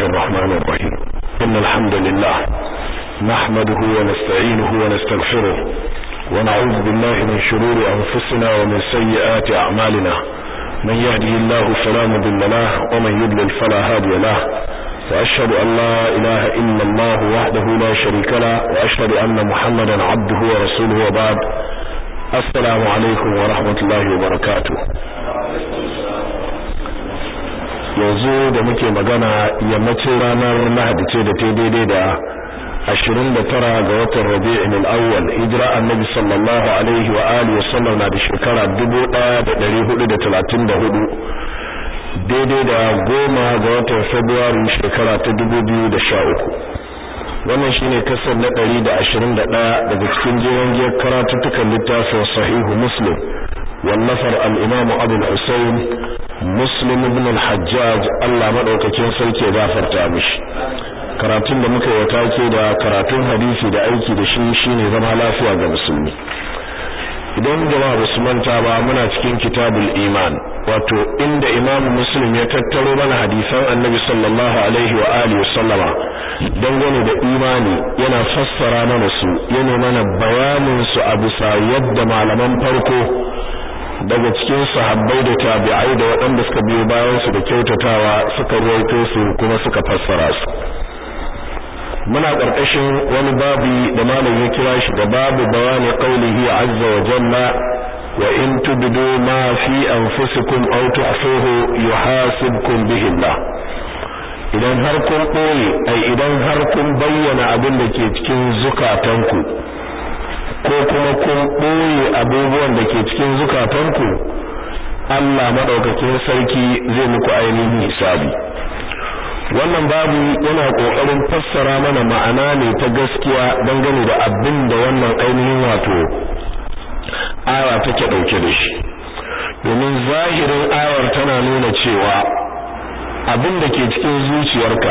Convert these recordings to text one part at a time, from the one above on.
الرحمن الرحيم إن الحمد لله نحمده ونستعينه ونستغفره ونعوذ بالله من شرور أنفسنا ومن سيئات أعمالنا من يهده الله فلا مضل له ومن يضلل فلا هادي له وأشهد أن لا إله إلا الله وحده لا شريك له وأشهد أن محمدا عبده ورسوله وبعد السلام عليكم ورحمة الله وبركاته yanzu da muke magana yammacin ranar lahadi ce da ta daidai da ashirin da tara ga watan rabi'in al-awwal hijira annabi sallallahu alaihi wa alihi wa sallam na da shekara dubu ɗaya da ɗari hudu da talatin da hudu daidai da goma ga watan february shekara ta dubu biyu da sha uku wannan shine kasar na ɗari da ashirin da ɗaya daga cikin jeron giyar karatuttukan littafin sahihu muslim wallafar al-imamu abul husayn muslim ibn al-hajjaj Allah madaukakin sarki ya gafarta mishi karatun da muka yi take da karatun hadisi da aiki da shi shine zama lafiya ga musulmi idan jama'a ba su manta ba muna cikin kitabul iman wato inda imam muslim ya tattaro mana hadisan annabi sallallahu alaihi wa alihi sallama dangane da imani yana fassara mana su yana mana bayanin su a bisa yadda malaman farko daga cikin sahabbai da tabi'ai da waɗanda suka biyo bayan su da kyautatawa suka ruwaito su kuma suka fassara su muna ƙarƙashin wani babi da malam ya kira shi da babu bayani qaulihi azza wa jalla wa in tubdu ma fi anfusikum aw tuhsuhu yuhasibkum bihi Allah idan har kun ɓoye ai idan har kun bayyana abin da ke cikin zukatanku ko kuma kun ɓoye abubuwan da ke cikin zukatanku Allah madaukakin sarki zai muku ainihin hisabi wannan babu yana kokarin fassara mana ma'ana ne ta gaskiya dangane da abin da wannan ainihin wato aya take dauke da shi domin zahirin ayar tana nuna cewa abin da ke cikin zuciyarka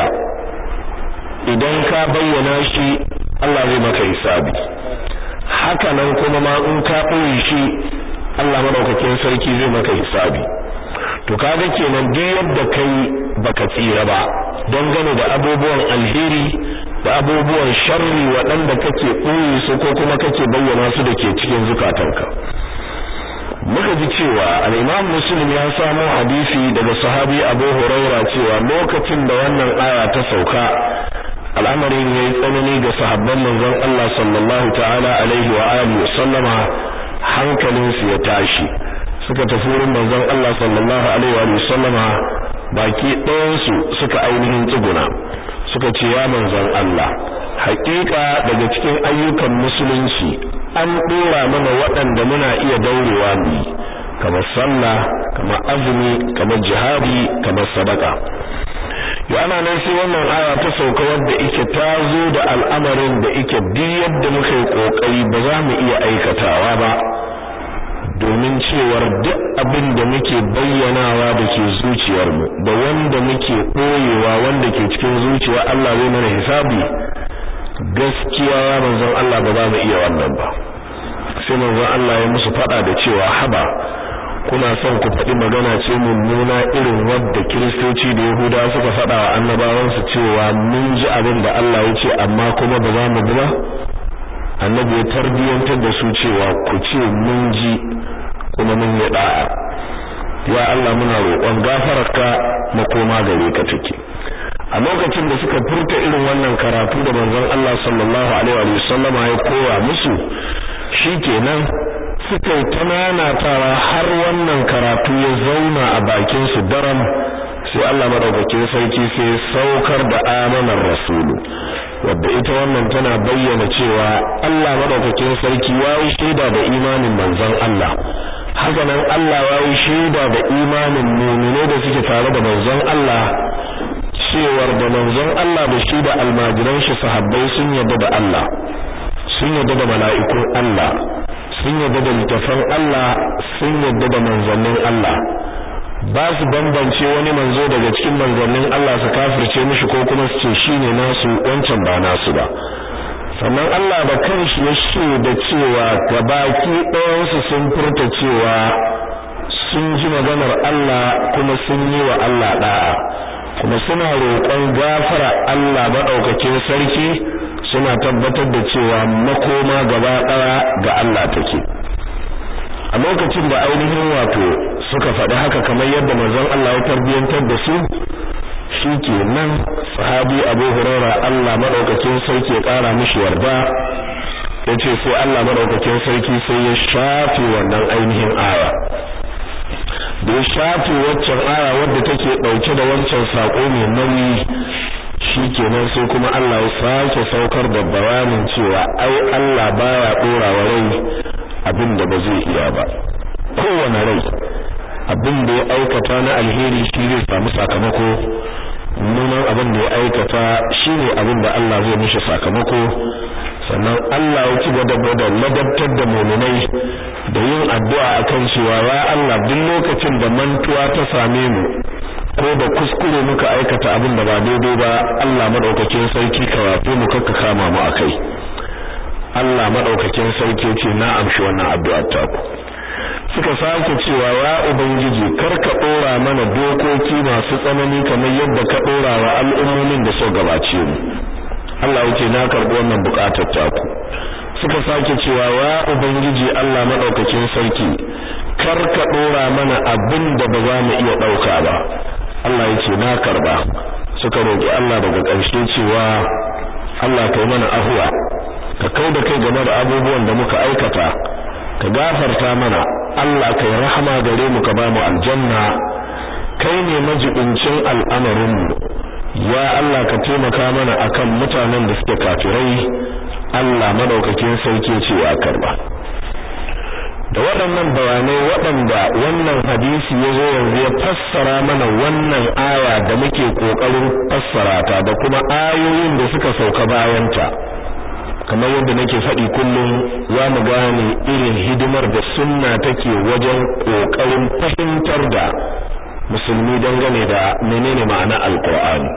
idan ka bayyana shi Allah zai maka hisabi haka nan kuma ma in ka ɓoye shi Allah madaukakin sarki zai maka hisabi to kaga kenan duk yadda kai baka tsira ba don gane da abubuwan alheri da abubuwan sharri waɗanda kake ɓoye su ko kuma kake bayyana su da ke cikin zukatanka muka ji cewa al-Imam Muslim ya samo hadisi daga sahabi Abu Huraira cewa lokacin da wannan aya ta sauka al'amarin yayi tsanani ga sahabban manzon Allah sallallahu ta'ala alaihi wa alihi sallama hankalinsu ya tashi suka tafi wurin manzon Allah sallallahu alaihi wa sallama baki ɗayansu suka ainihin tsuguna suka ce ya manzon Allah haƙiƙa daga cikin ayyukan musulunci an ɗora mana waɗanda muna iya daurewa mu kamar sallah kamar azumi kamar jihadi kamar sadaka yana nan sai wannan aya ta sauka wadda ike ta zo da al'amarin da ike duk yadda muka yi kokari ba za mu iya aikatawa ba domin cewar duk abin da muke bayyanawa da ke zuciyarmu da wanda muke ɓoyewa wanda ke cikin zuciya Allah zai mana hisabi gaskiya ya manzon Allah ba za mu iya wannan ba sai manzon Allah ya musu faɗa da cewa haba kuna son ku faɗi magana ce mummuna irin wadda kiristoci da yahuda suka faɗa wa annabawansu cewa mun ji abin da Allah ya ce amma kuma ba za mu bi ba annabi ya tarbiyantar da su cewa ku ce mun ji kuma mun yi da'a ya Allah muna roƙon gafararka makoma gare ka take a lokacin da suka furta irin wannan karatu da manzon Allah sallallahu alaihi wa sallama ya koya musu shikenan suka yi tananatawa har wannan karatu ya zauna a bakin su daram sai Allah madaukakin sarki sai saukar da amanar rasulu wadda ita wannan tana bayyana cewa Allah madaukakin sarki yayi shaida da imanin manzon Allah haka nan Allah yayi shaida da imanin mu'mine da suke tare da manzon Allah cewar da manzon Allah da shi da almajiran shi sahabbai sun yarda da Allah sun yarda da mala'ikun Allah sun yarda da littafan Allah sun yarda da manzannin Allah ba su bambance wani manzo daga cikin manzannin Allah su kafirce mishi ko kuma su ce shine nasu wancan ba nasu ba sannan Allah da kanshi ya ce da cewa gabaki ɗayansu sun furta cewa sun ji maganar Allah kuma sun yi wa Allah da'a kuma suna roƙon gafara Allah maɗaukakin sarki suna tabbatar da cewa makoma gaba ɗaya ga Allah take a lokacin da ainihin wato suka faɗi haka kamar yadda manzon Allah ya tarbiyantar da su shi ke nan sahabi Abu Hurairah Allah maɗaukakin sarki ya ƙara mishi yarda yace sai Allah maɗaukakin sarki sai ya shafe wannan ainihin aya da ya shafe waccan aya wadda take ɗauke da wancan saƙo mai nauyi shi kenan sai kuma Allah ya sake saukar da bayanin cewa ai Allah baya ɗora wa rai abin da ba zai iya ba kowane rai abin da ya aikata na alheri shi zai samu sakamako nunan abin da ya aikata shine abin da Allah zai mishi sakamako sannan Allah ya ci gaba da ladabtar da mu'minai da yin addu'a akan cewa ya Allah duk lokacin da mantuwa ta same mu ko da kuskure muka aikata abin da ba daidai ba Allah madaukakin sarki ka wafe mu kakka kama mu akai Allah madaukakin sarki ce na amshi wannan addu'ar ta ku suka sake cewa ya ubangiji karka dora mana dokoki masu tsanani kamar yadda ka dora wa al'ummomin da suka gabace mu Allah yake na karbi wannan bukatar ta ku suka sake cewa ya ubangiji Allah madaukakin sarki karka dora mana abin da ba za mu iya dauka ba Allah yake na karba suka roki Allah daga ƙarshe cewa Allah kai mana ahuwa ka kauda kai game da abubuwan da muka aikata ka gafarta mana Allah kai rahama gare mu ka bamu aljanna kai ne majibincin al'amarin mu ya Allah ka taimaka mana akan mutanen da suke kafirai Allah madaukakin sarki ce ya karba da waɗannan bayanai waɗanda wannan hadisi ya zo yanzu ya fassara mana wannan aya da muke ƙoƙarin fassara ta da kuma ayoyin da suka sauka bayanta kamar yadda nake faɗi kullum za mu gane irin hidimar da sunna take wajen ƙoƙarin fahimtar da musulmi dangane da menene ma'ana alƙur'ani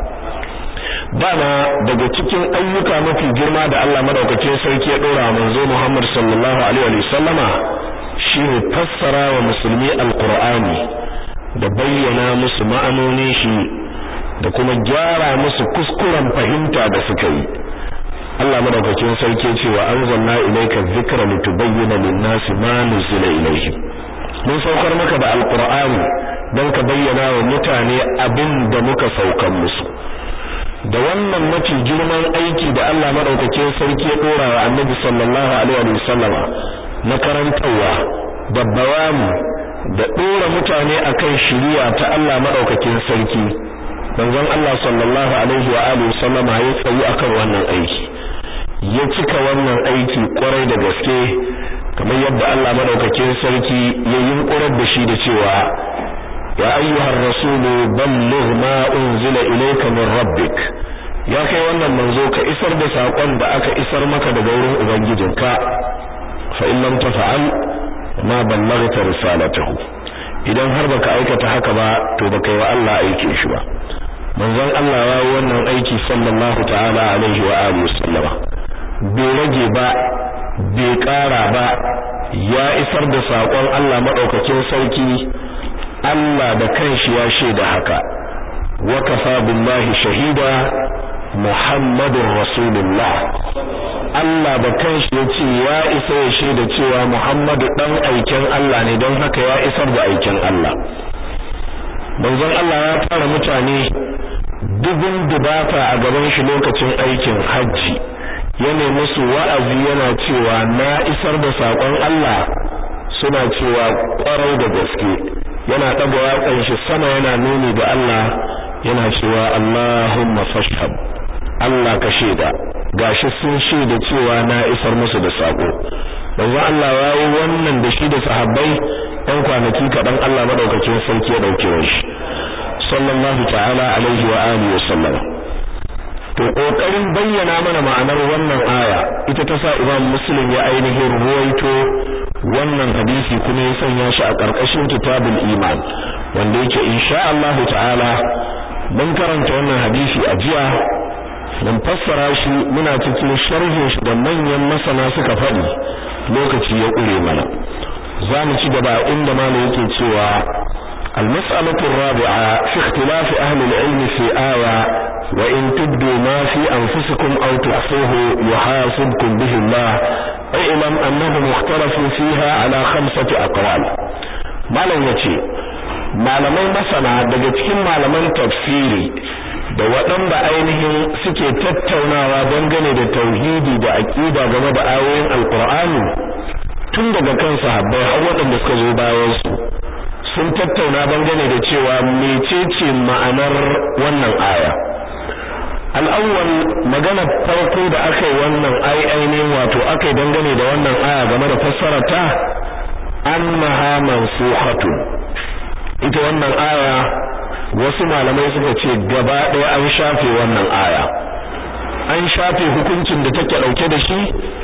dama daga cikin ayyuka mafi girma da Allah madaukakin sarki ya ɗora manzo Muhammad sallallahu alaihi wa sallama shine fassara wa musulmi alƙur'ani da bayyana musu ma'anonin shi da kuma gyara musu kuskuren fahimta da suka yi Allah madaukakin sarki ce wa anzalna ilayka dhikra litubayyana lin-nasi ma nuzila ilayhim mun saukar maka da alqur'ani dan ka bayyana wa mutane abin da muka saukar musu da wannan mafi girman aiki da Allah madaukakin sarki ya dora wa Annabi sallallahu alaihi wasallama na karantawa da bayani da dora mutane akan shari'a ta Allah madaukakin sarki manzon Allah sallallahu alaihi wa alihi wasallama ya tsayi akan wannan aiki ya cika wannan aiki kwarai da gaske kamar yadda Allah madaukakin sarki ya yunkurar da shi da cewa ya ayyuhar rasulu balligh ma unzila ilayka min rabbik ya kai wannan manzo ka isar da sakon da aka isar maka daga wurin ubangijinka fa in lam tafa'al ma ballaghta risalatahu idan har baka aikata haka ba to baka yi wa Allah aike shi ba manzon Allah ya yi wannan aiki sallallahu ta'ala alaihi wa alihi wasallama bai rage ba bai ƙara ba ya isar da saƙon Allah maɗaukakin sarki Allah da kanshi ya shaida haka wa kafa billahi shahida Muhammadur Rasulullah Allah da kanshi ya ce ya isa ya shaida cewa Muhammadu dan aikin Allah ne don haka ya isar da aikin Allah manzon Allah ya tara mutane dubun dubata a gaban shi lokacin aikin hajji yana musu wa'azi yana cewa na isar da sakon Allah suna cewa ƙwarar da gaske yana ɗaga watsan shi sama yana nuni da Allah yana cewa Allahumma fashhad Allah ka shaida gashi sun shaida cewa na isar musu da sako manzo Allah ya yi wannan da shi da sahabbai ɗan kwanaki kaɗan Allah madaukakin sarki ya ɗauke shi sallallahu ta'ala alaihi wa alihi wa sallam to kokarin bayyana mana ma'anar wannan aya ita ta sa Imam Muslim ya ainihin ruwaito wannan hadisi kuma ya sanya shi a ƙarƙashin kitabul iman wanda yake insha Allah ta'ala mun karanta wannan hadisi a jiya mun fassara shi muna cikin sharhin shi da manyan masana suka faɗi lokaci ya ƙure mana za mu ci gaba inda malam yake cewa المسألة الرابعة في اختلاف أهل العلم في آية وإن تبدوا ما في أنفسكم أو تخفوه يحاسبكم به الله اعلم أنهم اختلفوا فيها على خمسة أقوال ما لن يتي malamai masana daga cikin malaman tafsiri da waɗanda ainihin suke tattaunawa dangane da tauhidi da aƙida game da ayoyin alƙur'ani tun daga kan sahabbai har waɗanda suka zo bayan su sun tattauna dangane da cewa mecece ma'anar wannan aya al'awwal magana farko da aka yi wannan ai ainihin wato aka yi dangane da wannan aya game da fassara ta annaha mansukhatun ita wannan aya wasu malamai suka ce gaba ɗaya an shafe wannan aya an shafe hukuncin da take ɗauke da shi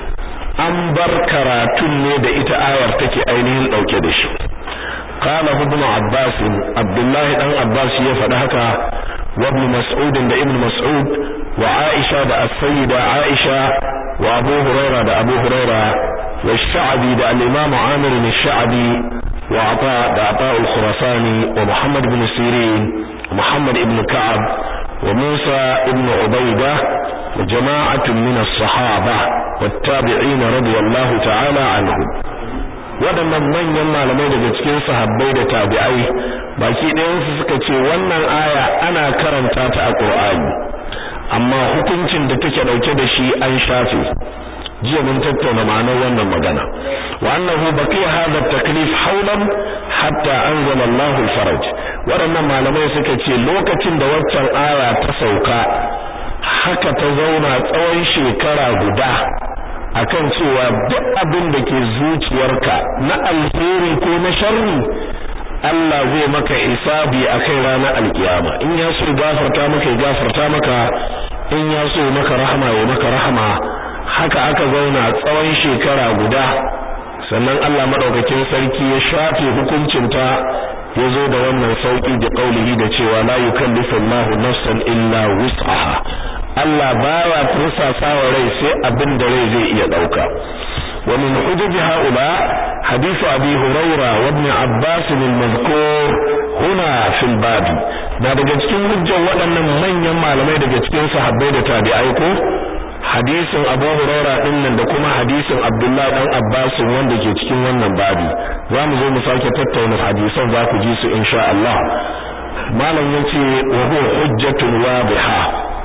an bar karatun ne da ita ayar take ainihin ɗauke da shi قال ابن عباس عبد الله بن عباس ya faɗi haka wa ibn mas'ud da ibn mas'ud wa aisha da as-sayyida aisha wa abu huraira da abu huraira wa sha'bi da al-imam amir al-sha'bi wa ata da ata al-khurasani wa muhammad ibn sirin muhammad ibn ka'ab wa musa ibn ubayda wa jama'atun min as-sahaba wat-tabi'in radiyallahu ta'ala anhum waɗannan manyan malamai daga cikin sahabbai da tabi'ai baki ɗayansu suka ce wannan aya ana karanta ta a Qur'ani amma hukuncin da take dauke da shi an shafe jiya mun tattauna ma'anar wannan magana wa annahu baqiya hadha at-taklif hawlan hatta anzala Allahu al-faraj waɗannan malamai suka ce lokacin da waccan aya ta sauka haka ta zauna tsawon shekara guda akan cewa duk abin da ke zuciyarka na alheri ko na sharri Allah zai maka isabi akai ranar alkiyama in ya so gafarta maka ya gafarta maka in ya so maka rahama ya maka rahama haka aka zauna tsawon shekara guda sannan Allah madaukakin sarki ya shafe hukuncinta ya zo da wannan sauki da kaulihi da cewa la yukallifu Allahu nafsan illa wus'aha Allah baya tursasa wa rai sai abin da rai zai iya dauka wa min hujaj haula hadith abi huraira wa ibn abbas al-mazkur huna fil bab na daga cikin hujjar waɗannan manyan malamai daga cikin sahabbai da tabi'ai ko hadisin abu huraira din nan da kuma hadisin abdullahi dan abbas wanda ke cikin wannan babi za mu zo mu sake tattauna hadisan za ku ji su insha Allah malam yace wa huwa hujjatun wadiha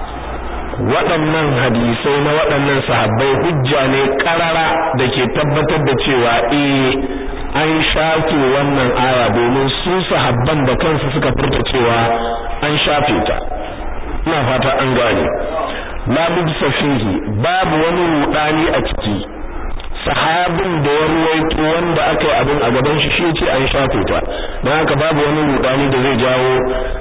waɗannan hadisai na waɗannan sahabbai hujja ne ƙarara da ke tabbatar da cewa eh an shafe wannan aya domin su sahabban da kansu suka furta cewa an shafe ta ina fata an gane la bibsa fihi babu wani rudani a ciki sahabin da ya ruwaito wanda aka yi abin a gaban shi shi ce an shafe ta don haka babu wani rudani da zai jawo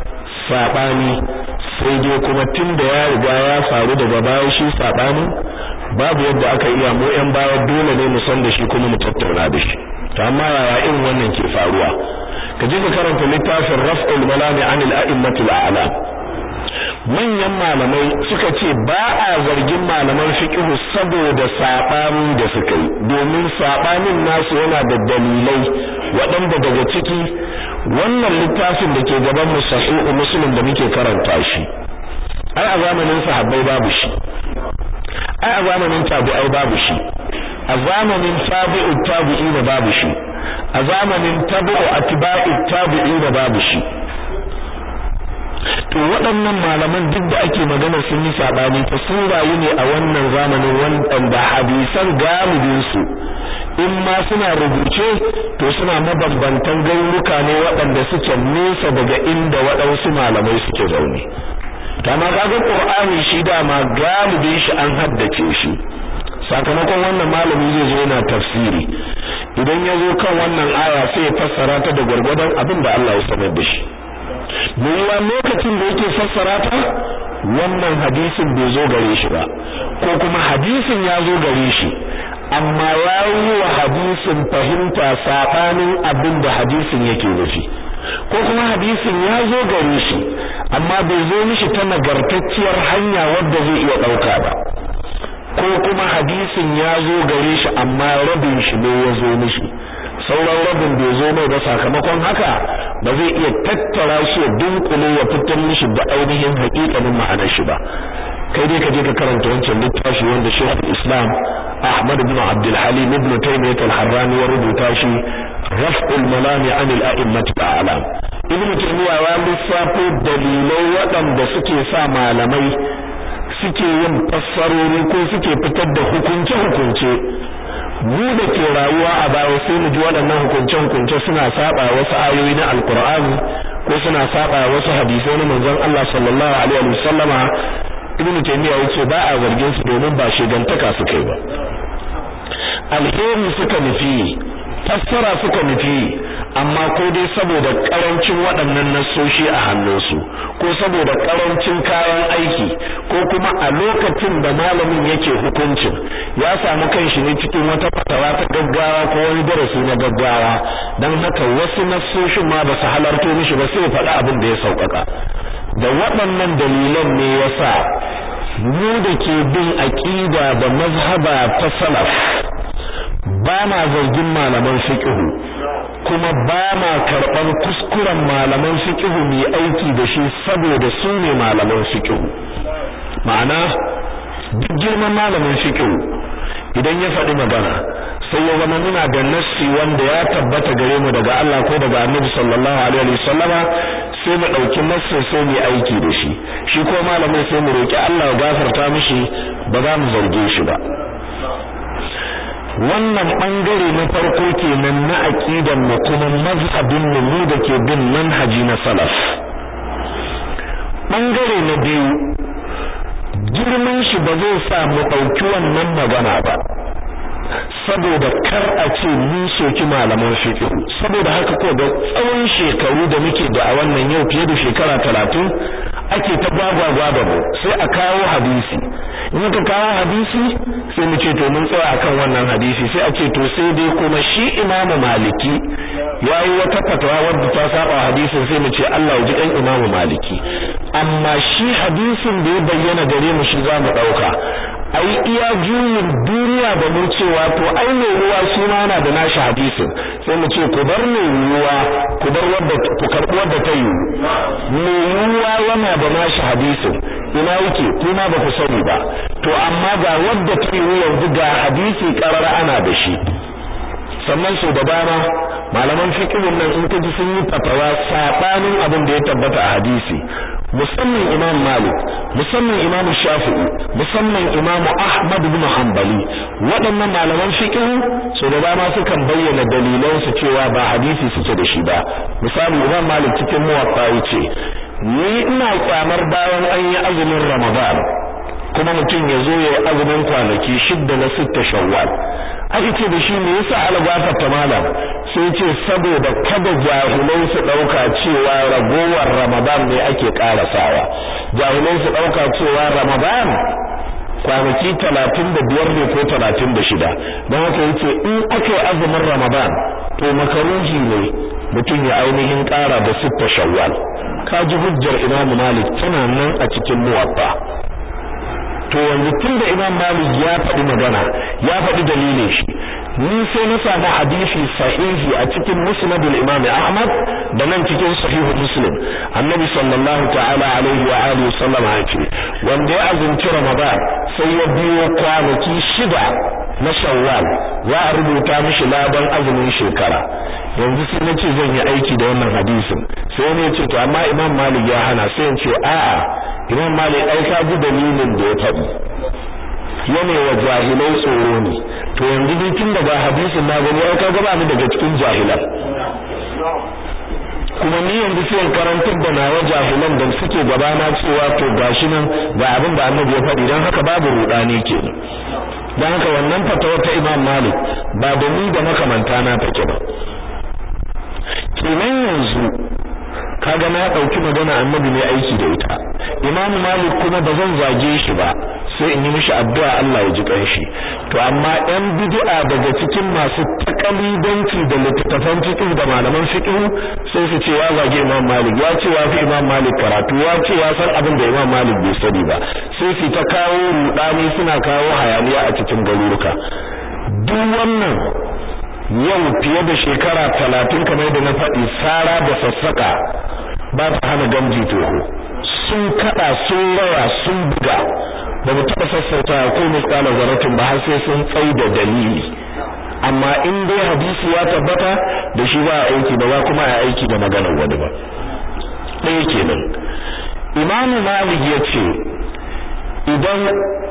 sabani sai dai kuma tun da ya riga ya faru daga baya shi sabani babu yadda aka iya mu yan baya dole ne mu san da shi kuma mu tattauna da shi to amma yaya irin wannan ke faruwa ka je ka karanta littafin raf'ul malami anil a'immatil a'lam manyan malamai suka ce ba a zargin malaman fiqhu saboda sabani da suka yi domin sabanin nasu yana da dalilai waɗanda daga ciki wannan littafin da ke gaban mu sahihu muslim da muke karanta shi ai a zamanin sahabbai babu shi ai a zamanin tabi'ai babu shi a zamanin tabi'u tabi'ina babu shi a zamanin tabi'u atba'u tabi'ina babu shi to waɗannan malaman duk da ake magana sun yi sabani ta sun rayu ne a wannan zamanin wanda hadisan galibin su in ma suna rubuce to suna mabambantan garuruka ne waɗanda suke nesa daga inda waɗansu malamai suke zaune kama kaga qur'ani shi dama galibin shi an haddace shi sakamakon wannan malami zai zo yana tafsiri idan ya zo kan wannan aya sai ya fassara ta da gwargwadon abin da Allah ya sanar da shi yiwuwa lokacin da yake fassara ta wannan hadisin bai zo gare shi ba ko kuma hadisin ya zo gare shi amma ya yi wa hadisin fahimta saɓanin abin da hadisin yake nufi ko kuma hadisin ya zo gare shi amma bai zo mishi ta nagartacciyar hanya wadda zai iya ɗauka ba ko kuma hadisin ya zo gare shi amma rabin shi ne ya zo mishi sauran rabin bai zo mai ba sakamakon haka ba zai iya tattara shi dunkule ya fitar mishi da ainihin haƙiƙanin ma'anar shi ba kai dai ka je ka karanta wancan littafi wanda Sheikh Islam Ahmad ibn Abdul Halim ibn Taymiyyah al-Harrani ya rubuta shi Raf'ul Malami 'an al-A'immat al-A'lam Ibn Taymiyyah ya lissafo dalilai waɗanda suke sa malamai suke yin fassarori ko suke fitar da hukunce-hukunce mu da ke rayuwa a baya sai mu ji waɗannan hukunce-hukunce suna saba wasu ayoyi na alkur'ani ko suna saba wasu hadisai na manzon Allah sallallahu alaihi wasallama ibn taymiya yace ba a zargin su domin ba shegantaka suka yi ba alheri suka nufi fassara suka nufi amma ko dai saboda karancin waɗannan nassoshi a hannunsu ko saboda karancin kayan aiki ko kuma a lokacin da malamin yake hukuncin ya samu kanshi ne cikin wata fatawa ta gaggawa ko wani darasi na gaggawa dan haka wasu nassoshin ma ba su halarto mishi ba sai faɗa abin da ya sauƙaƙa da waɗannan dalilan ne yasa mu da ke bin aqida da mazhaba ta salaf ba ma zargin malaman fiqhu kuma ba ma karɓar kuskuren malaman fiqhu mai aiki da shi saboda su ne malaman fiqhu ma'ana duk girman malamin fiqhu idan ya faɗi magana sai ya zama muna da nassi wanda ya tabbata gare mu daga Allah ko daga Annabi sallallahu alaihi wasallama sai mu dauki nassin sai mu aiki da shi shi ko malamin sai mu roki Allah ya gafarta mishi ba za mu zarge shi ba wannan bangare na farko kenan na aqidan mu kuma mazhabin mu da ke bin manhaji na salaf bangare na biyu girman shi ba zai sa mu dauki wannan magana ba saboda kar a ce mun soki malaman fiqh saboda haka ko da tsawon shekaru da muke da a wannan yau fiye da shekara talatin ake ta gwagwagwa da mu sai a kawo hadisi in ka kawo hadisi sai mu ce to mun tsaya akan wannan hadisi sai a ce to sai dai kuma shi imamu maliki yayi wata fatawa wadda ta saba hadisin sai mu ce Allah ya ji dan imamu maliki amma shi hadisin da ya bayyana gare mu shi za mu dauka ai iya juyin duniya da mu cewa to ai mai ruwa shi ma yana da nashi hadisin sai mu ce ku bar mai ruwa ku bar wadda ku karbi wadda ta yi mai ruwa yana da nashi hadisin ina yake kuma ba ku sani ba to amma ga wadda ta yi yanzu ga hadisi karar ana da shi sannan sau da dama malaman fiqhin nan in kaji sun yi fatawa sabanin abin da ya tabbata a hadisi musamman imam malik musamman imam shafi'i musamman imam ahmad ibn hanbali waɗannan malaman fiqh sau da dama sukan bayyana dalilan su cewa ba hadisi suke da shi ba misali imam malik cikin muwatta yace ni ina kyamar bayan an yi azumin ramadan kuma mutum ya zo ya azumin kwanaki shidda na sitta shawwal aka ce da shi me yasa algafar ta malam sai ce saboda kada jahilai su dauka cewa ragowar ramadan ne ake karasawa jahilai su dauka cewa ramadan kwanaki talatin da biyar ne ko talatin da shida don haka yace in aka yi azumin ramadan to makaruhi ne mutum ya ainihin kara da sitta shawwal kaji hujjar imamu malik tana nan a cikin muwatta to yanzu tunda Imam Malik ya faɗi magana ya faɗi dalilin shi ni sai na samu hadisi sahihi a cikin Musnad al-Imam Ahmad da nan cikin Sahih Muslim Annabi sallallahu ta'ala alaihi wa alihi sallam ya ce wanda ya azumci Ramadan sai ya biyo kwanaki shida na Shawwal za a rubuta mishi ladan azumin shekara yanzu sai nace zan yi aiki da wannan hadisin sai ne ce to amma Imam Malik ya hana sai in ce a'a Imam Malik ai ka ji dalilin da ya faɗi yana wa jahilai tsoro ne to yanzu dai tun daga hadisin na gani ai kaga ba mu daga cikin jahilan kuma ni yanzu sai karantar da nawa jahilan da suke gabana cewa to gashi nan ga abin da Annabi ya faɗi dan haka babu rudani kenan dan haka wannan fatawa ta Imam Malik ba da ni da makamanta na take ba kenan yanzu kaga na dauki magana annabi ne aiki da ita imamu malik kuma ba zan zage shi ba sai in yi mishi addu'a Allah ya ji kanshi to amma ɗan bid'a daga cikin masu takalidanci da littattafan fiqh da malaman fiqh sai su ce ya zage imam malik ya ce ya fi imam malik karatu ya ce ya san abin da imam malik bai sani ba sai su ta kawo rudani suna kawo hayaniya a cikin garuruka duk wannan yau fiye da shekara talatin kamar da na faɗi sara da sassaƙa ba ta hana gamji toho sun kaɗa sun rawa sun buga ba mu taɓa sassauta ko misalan zaratin ba har sai sun tsai da dalili amma in dai hadisi ya tabbata da shi ba a aiki ba za kuma a aiki da maganar wani ba ɗaya kenan imamu malik ya ce idan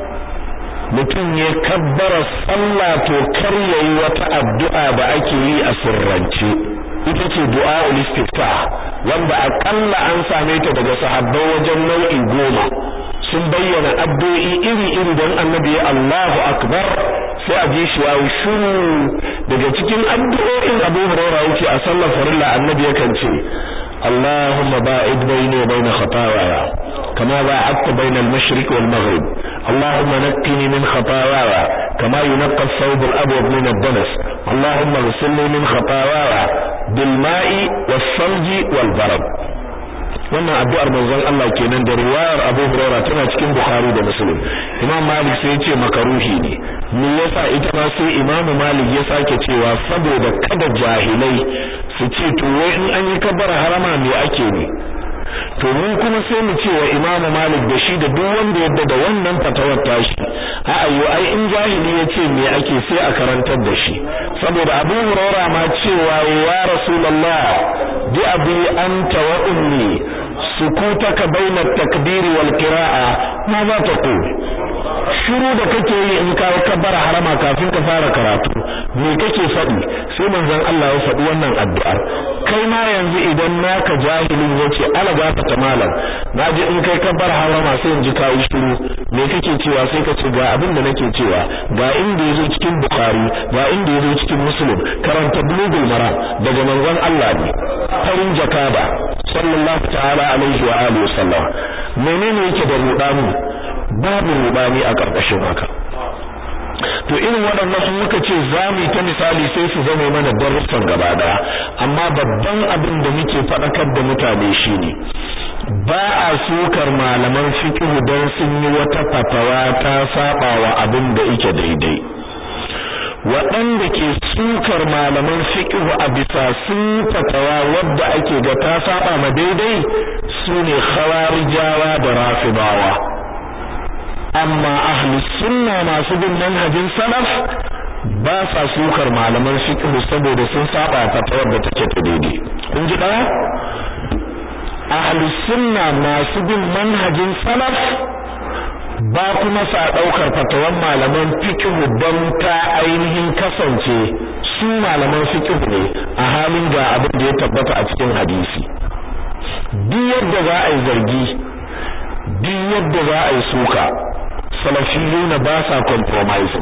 mutum ya kabbara sallah to kar yayi wata addu'a da ake yi a sirrance ita ce du'a'ul istiftah wanda akalla an same ta daga sahabbai wajen nau'i goma sun bayyana addu'o'i iri-iri don annabi ya Allahu akbar sai a ji shi yayi shuru daga cikin addu'o'in Abu Hurairah yake a sallar farilla annabi yakan ce اللهم باعد بيني وبين خطاياي كما باعدت بين المشرق والمغرب اللهم نقني من خطاياي كما ينقى الثوب الأبيض من الدنس اللهم اغسلني من خطاياي بالماء والثلج والبرد wannan addu'ar manzon Allah kenan da riwayar Abu Hurairah tana cikin Bukhari da Muslim Imam Malik sai ya ce makaruhi ne me yasa ita ma sai Imam Malik ya sake cewa saboda kada jahilai su ce to wai in an yi kabbara harama me ake ne to mun kuma sai mu ce wa Imam Malik da shi da duk wanda yadda da wannan fatawar tashi a ayo ai in jahili ya ce me ake sai a karantar da shi saboda Abu Hurairah ma cewa ya Rasulullah bi abi anta wa ummi sukutaka baina at-takbir wal qira'a ma za ta ku shiru da kake yi in ka kabbara harama kafin ka fara karatu me kake faɗi sai manzon Allah ya faɗi wannan addu'ar kai ma yanzu idan naka jahilin yace ala gafata malam naji in kai kabbara harama sai in ji kai shiru me kake cewa sai ka ce ga abin da nake cewa ga inda yazo cikin bukhari ga inda yazo cikin muslim karanta bulugul maram daga manzon Allah ne farin jakaba sallallahu ta'ala alaihi wa alihi wasallam menene yake da rudani babu rudani a karkashin haka to irin waɗannan sun muka ce za mu ta misali sai su zame mana darussan gaba daya amma babban abin da muke faɗakar da mutane shine ba a sukar malaman fiqh don sun yi wata fatawa ta saba wa abin da yake daidai waɗanda ke sukar malaman fiqh a bisa sun fatawa wadda ake ga ta saba ma daidai sune khawarijawa da rafidawa amma ahlus sunna masu bin manhajin salaf ba sa sukar malaman fiqh saboda sun saba fatawar da take ta daidai kun ji daya ahlus sunna masu bin manhajin salaf ba kuma sa daukar fatawan malaman fiqh don ta ainihin kasance su malaman fiqh ne a halin ga abin da ya tabbata a cikin hadisi duk yadda za a yi zargi duk yadda za a yi suka salafiyuna ba sa compromising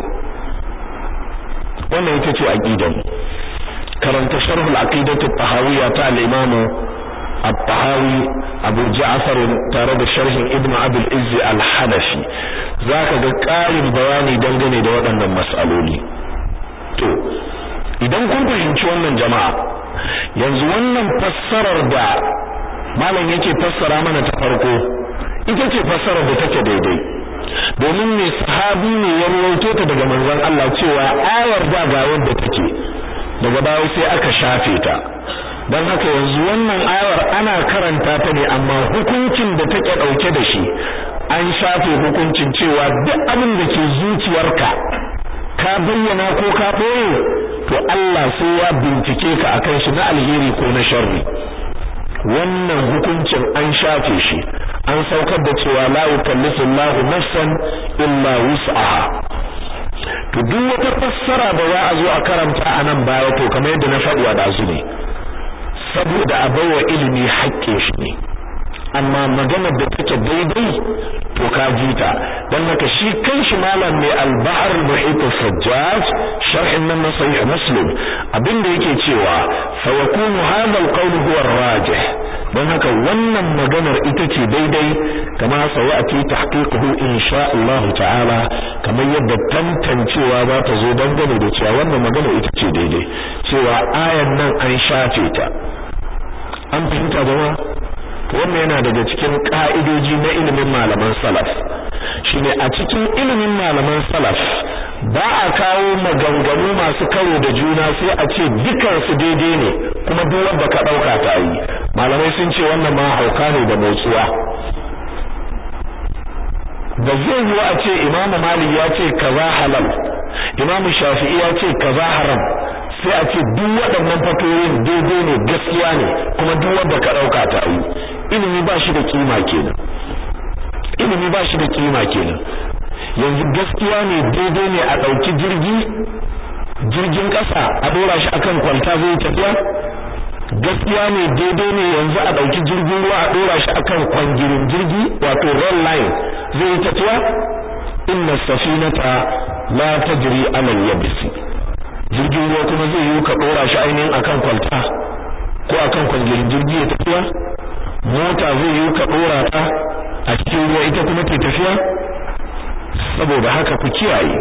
wannan ita ce aqidan karanta sharh al-aqidah at-tahawiyya ta al-imam at-tahawi Abu Ja'far tare da sharhin Ibn Abdul Izz al-Hanafi zaka ga ƙarin bayani dangane da waɗannan mas'aloli to idan kun fahimci wannan jama'a yanzu wannan fassarar da malam yake fassara mana ta farko ita ce fassarar da take daidai domin mai sahabi ne ya rawaito ta daga manzon Allah cewa ayar da ga wanda take daga baya sai aka shafe ta dan haka yanzu wannan ayar ana karanta ta ne amma hukuncin da take dauke da shi an shafe hukuncin cewa duk abin da ke zuciyarka ka bayyana ko ka boye to Allah sai ya bincike ka akan shi na alheri ko na sharri wannan hukuncin an shafe shi an saukar da cewa la yukallifu Allahu nafsan illa wus'aha to duk wata fassara da za a zo a karanta a nan baya to kamar yadda na faɗi a dazu ne saboda a baiwa ilimi haƙƙin shi ne amma maganar da take daidai to ka ji ta dan haka shi kanshi malam mai al-bahr al-muhit al-sajjaj sharhin nan na sahih muslim abinda yake cewa fa yakunu hadha al-qawl huwa ar-rajih dan haka wannan maganar ita ce daidai kama sayati tahqiquhu insha Allah ta'ala kamar yadda tantancewa za ta zo dangane da cewa wannan magana ita ce daidai cewa ayan nan an shafe ta an fahimta jama'a wannan yana daga cikin ka'idoji na ilimin malaman salaf shine a cikin ilimin malaman salaf ba a kawo maganganu masu karo da juna sai a ce dukansu daidai ne kuma duk wanda ka dauka ta yi malamai sun ce wannan ma hauka ne da motsuwa da zai yi a ce Imam Malik ya ce kaza halal Imam Shafi'i ya ce kaza haram sai a ce duk waɗannan fatoyin daidai ne gaskiya ne kuma duk wanda ka dauka ta yi ilimi ba shi da kima kenan ilimi ba shi da kima kenan yanzu gaskiya ne daidai ne a ɗauki jirgi jirgin ƙasa a ɗora shi akan kwalta zai tafiya gaskiya ne daidai ne yanzu a ɗauki jirgin ruwa a ɗora shi akan kwangirin jirgi wato rail line zai tafiya inna safinata la tajri ala al-yabsi jirgin ruwa kuma zai yi ka ɗora shi ainihin akan kwalta ko akan kwangirin jirgi ya tafiya mota zai yi ka ɗora ta a cikin ruwa ita kuma ke tafiya saboda haka ku kiyaye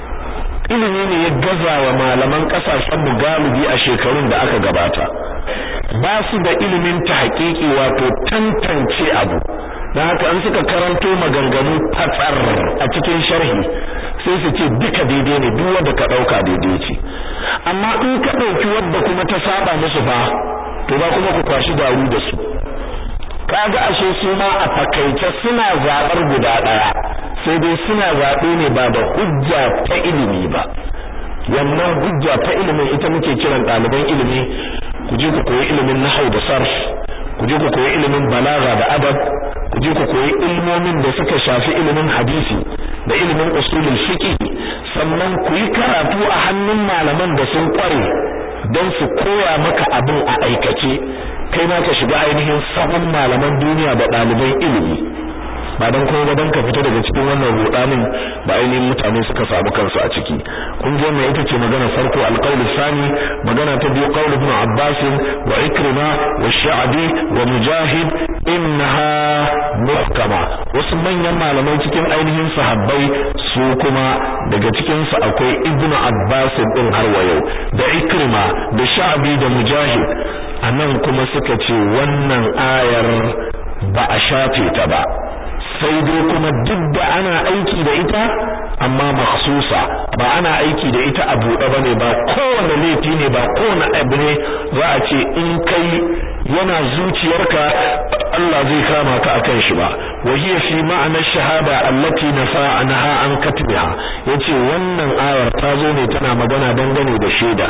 ilimi ne ya gaza wa malaman kasashen mu galibi a shekarun da aka gabata ba su da ilimin ta haƙiƙi wato tantance abu dan haka an suka karanto maganganu fatsar a cikin sharhi sai su ce duka daidai ne duk wanda ka dauka daidai ce amma in ka dauki wanda kuma ta saba musu fa to ba kuma ku kwashi daru da su kaga ashe su ma a fakaice suna zabar guda daya sai dai suna zabe ne ba da hujja ta ilimi ba wannan hujja ta ilimin ita muke kiran ɗaliban ilimi ku je ku koyi ilimin nahwu da sarf ku je ku koyi ilimin balaga da adab ku je ku koyi ilmomin da suka shafi ilimin hadisi da ilimin usulul fiqh sannan ku yi karatu a hannun malaman da sun kware don su koya maka abin a aikace kai ma ka shiga ainihin sahun malaman duniya da ɗaliban ilimi ba don kuma ba don ka fita daga cikin wannan rudanin da ainihin mutane suka samu kansu a ciki kun ji wannan ita ce magana farko alqaulu sani magana ta biyu qaul ibn abbas wa ikrima wa sha'bi wa mujahid innaha muhkama wasu manyan malamai cikin ainihin sahabbai su kuma daga cikin su akwai ibn abbas din har wa yau da ikrima da sha'bi da mujahid anan kuma suka ce wannan ayar ba a shafe ta ba sai dai kuma duk da ana aiki da ita amma makhsusa ba ana aiki da ita a buɗe bane ba kowane laifi ne ba kowane abu ne za a ce in kai yana zuciyarka Allah zai kama ka akan shi ba wa hiya fi ma'ana shahada allati nafa anha an katbiha yace wannan ayar ta zo ne tana magana dangane da shaida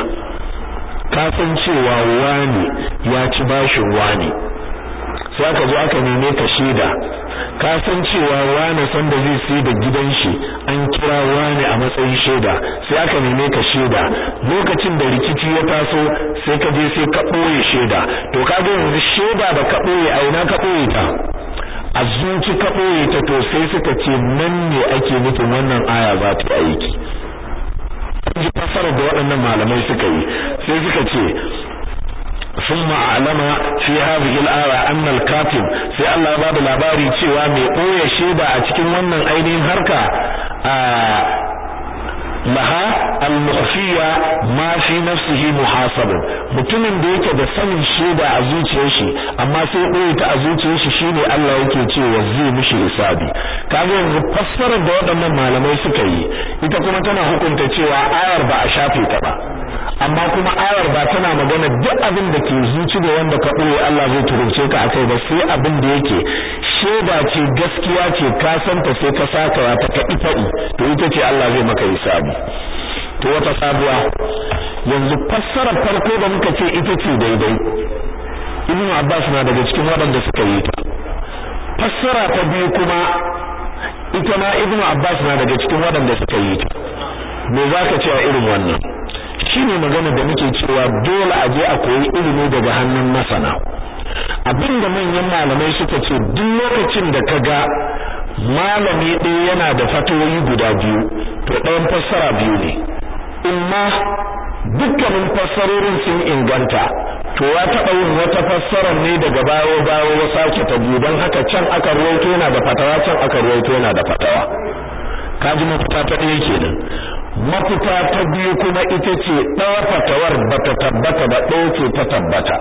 ka san cewa wani ya ci bashin wani sai aka zo aka neme ka shaida ka san cewa wani san da zai sai da gidan shi an kira wani a matsayin shaida sai aka neme ka shaida lokacin da rikici ya taso sai ka je sai ka boye shaida to ka ga yanzu shaida da ka boye a ina ka boye ta a zuci ka boye ta to sai suka ce nan ne ake nufin wannan aya za ta aiki ji fasarar da waɗannan malamai suka yi sai suka ce ثم أعلم في هذه الآية أن الكاتب في الله باب labari cewa mai ɓoye shaida a cikin wannan ainihin harka laha al-mukhfiya ma fi nafsihi muhasabun mutumin da yake da sanin shaida a zuciyar shi amma sai ɓoye ta a zuciyar shi shine Allah yake cewa zai mishi hisabi kaga yanzu fassarar da waɗannan malamai suka yi ita kuma tana hukunta cewa ayar ba a shafe ta ba amma kuma ayar ba tana magana duk abin da ke zuci da wanda ka ɓoye Allah zai turunce ka akai ba sai abin da yake shaida ce gaskiya ce ka san ta sai ka saka ta ka faɗi to ita ce Allah zai maka hisabi to wata sabuwa yanzu fassarar farko da muka ce ita ce daidai Ibn Abbas na daga cikin waɗanda suka yi ta fassara ta biyu kuma ita ma Ibn Abbas na daga cikin waɗanda suka yi ta me zaka ce a irin wannan shine magana da muke cewa dole a je a koyi ilimi daga hannun masana abinda manyan malamai suka ce duk lokacin da ka ga malami ɗaya yana da fatoyi guda biyu to ɗayan fassara biyu ne imma dukkanin fassarorin sun inganta to ya taɓa yin wata fassarar ne daga bayo bayo ya sake ta biyu don haka can aka ruwaito yana da fatawa can aka ruwaito yana da fatawa kaji mafita ta ɗaya kenan mafita ta biyu kuma ita ce ɗaya fatawar ba ta tabbata ba ɗaya ce ta tabbata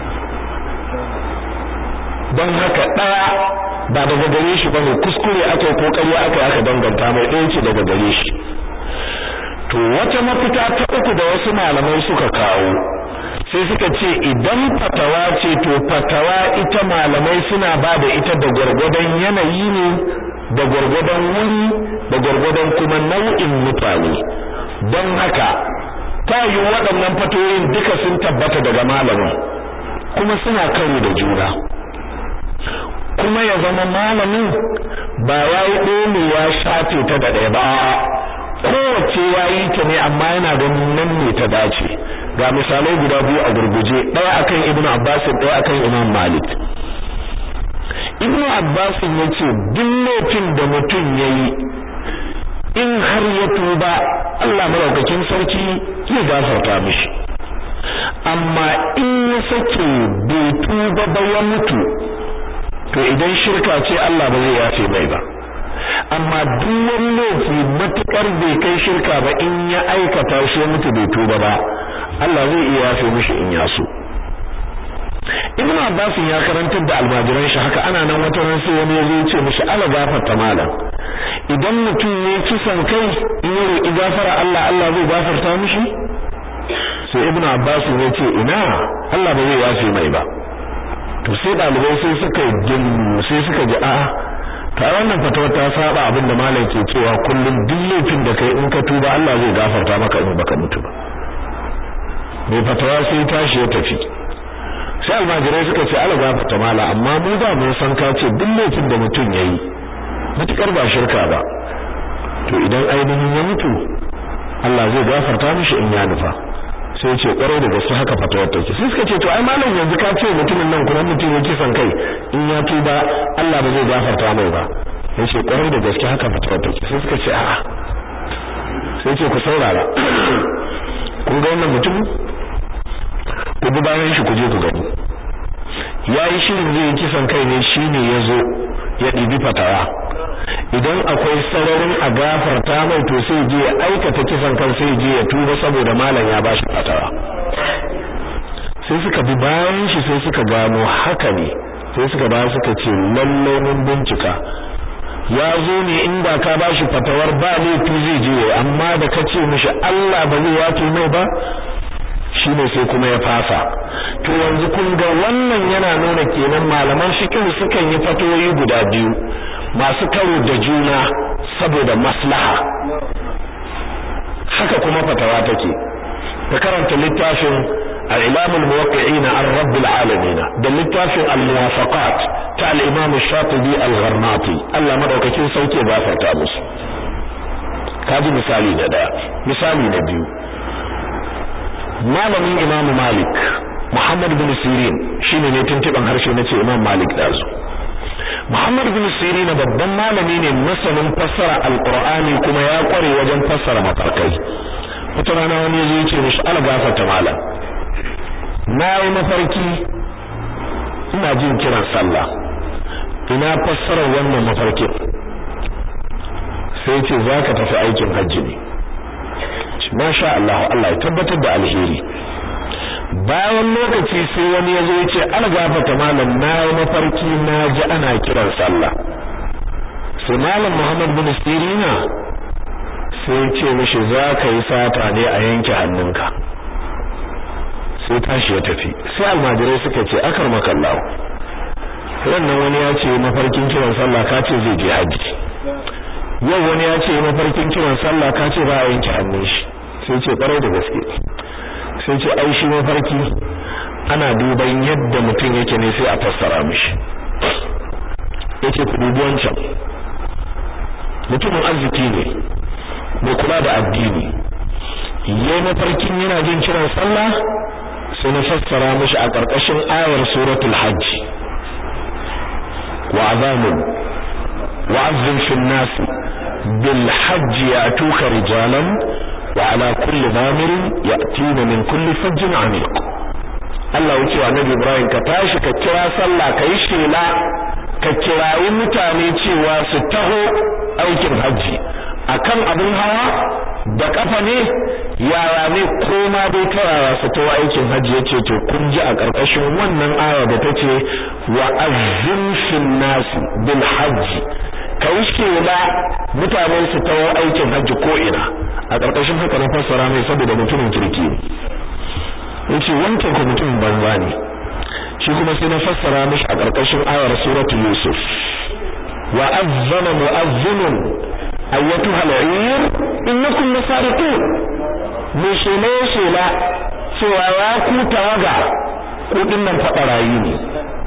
don haka ɗaya ba daga gare shi ba ne kuskure aka yi ko ƙarya aka aka danganta mai ɗaya ce daga gare shi to wata mafita ta uku da wasu malamai suka kawo sai suka ce idan fatawa ce to fatawa ita malamai suna ba da ita da gwargwadon yanayi ne da gwargwadon wuri da gwargwadon kuma nau'in mutane don haka ta yi waɗannan fatoyin duka sun tabbata daga malamin kuma suna karo da juna kuma ya zama malamin ba ya yi ɗole ya shafe ta da ɗaya ba kowace ya yi ta ne amma yana ganin nan ne ta dace ga misalai guda biyu a gurguje ɗaya akan ibn abbas ɗaya akan imam malik ibn abbas ya ce duk laifin da mutum ya yi in har ya tuba Allah maraukakin sarki zai gafarta mishi amma in ya sake bai tuba ba ya mutu to idan shirka ce Allah ba zai yafe mai ba amma duk wani laifi matukar bai kai shirka ba in ya aikata shi mutu bai tuba ba Allah zai iya yafe mishi in ya so Ibn Abbas ya karantar da almajiran shi haka ana nan wata ran sai wani ya zo ya ce mishi ala gafarta malam idan mutum ne kisan kai in ya roki gafara Allah Allah zai gafarta mishi sai Ibn Abbas ya ce ina Allah ba zai yafe mai ba to sai dalibai sai suka jin sai suka ji a'a ta wannan fatawa ta saba abin da malam ke cewa kullum duk laifin da kai in ka tuba Allah zai gafarta maka in baka mutu ba mai fatawa sai tashi ya tafi sai almajirai suka ce ala gafarta mala amma mu da mun san ka ce duk laifin da mutum yayi matukar ba shirka ba to idan ainihin ya mutu Allah zai gafarta mishi in ya nufa sai ce kwarai da gaske haka fatawar take sai suka ce to ai malam yanzu ka ce mutumin nan kuma mutum yake son kai in ya tuba Allah ba zai gafarta mai ba yace kwarai da gaske haka fatawar take sai suka ce a'a sai ce ku saurara kun ga wannan mutum ku bi bayan shi ku je ku gani yayi shirin zai kisan kai ne shine yazo ya dibi fatawa idan akwai sararin a gafarta mai to sai je ya aikata kisan kan sai je ya tuba saboda malam ya bashi fatawa sai suka bi bayan shi sai suka gano haka ne sai suka ba suka ce lalle mun bincika ya zo ne inda ka bashi fatawar ba laifi zai je amma da ka ce mishi Allah ba zai yafe mai ba shine sai kuma ya fasa to yanzu kun ga wannan yana nuna kenan malaman fiqh sukan yi fatoyi guda biyu masu karo da juna saboda maslaha haka kuma fatawa take ka karanta littafin al-Imam al-Muwaqqi'in ar-Rabb al-Alamin da littafin al-Muwafaqat ta al-Imam Shatibi al-Gharnati Allah madaukakin sauke gafarta musu kaji misali na daya misali na biyu malamin Imam Malik Muhammad bin Sirin shine ne tuntuban harshe nace Imam Malik dazu Muhammad bin Sirin babban malami ne masanin fassara Al-Qur'ani kuma ya kware wajen fassara mafarkai wata rana wani zai ce mishi algafata malam na yi mafarki ina jin kiran sallah ina fassara wannan mafarkin sai ce zaka tafi aikin hajji ne masha Allah Allah ya tabbatar da alheri bayan lokaci sai wani ya zo ya ce algafata malam na yi mafarki na ji ana kiran sallah sai malam Muhammad bin Sirina sai ce mishi za ka yi sata ne a yanke hannunka sai tashi ya tafi sai almajirai suka ce akar makallahu wannan wani ya ce mafarkin kiran sallah ka ce zai je haji yau wani ya ce mafarkin kiran sallah ka ce ba a yanke hannun shi sai ce kwarai da gaske sai ce ai shi mafarki ana duban yadda mutum yake ne sai a fassara mishi yace ku dubi wancan mutumin arziki ne mai kula da addini yayi mafarkin yana jin kiran sallah sai na fassara mishi a ƙarƙashin ayar suratul hajj wa azamun wa'azzin fil nas bil hajj ya'tuka rijalan wa ala kulli dhamirin ya'tina min kulli fajjin amiq Allah ya ce wa Nabi Ibrahim ka tashi ka kira sallah kai shela ka kirayi mutane cewa su taho aikin hajji akan abin hawa da kafa ne yara ne koma dai ta yara su taho aikin hajji yace to kun ji a karkashin wannan aya da tace wa azzim fil nas bil hajj kai shela mutane su taho aikin hajji ko ina a ƙarƙashin haka na fassara mai saboda mutumin kirki yace wancan ko mutumin banza ne shi kuma sai na fassara mishi a ƙarƙashin ayar suratul yusuf wa azzana mu'azzinun ayyatuha al'ir innakum lasariqun me shela shela cewa ya ku tawaga ko dinnan fada rayi ne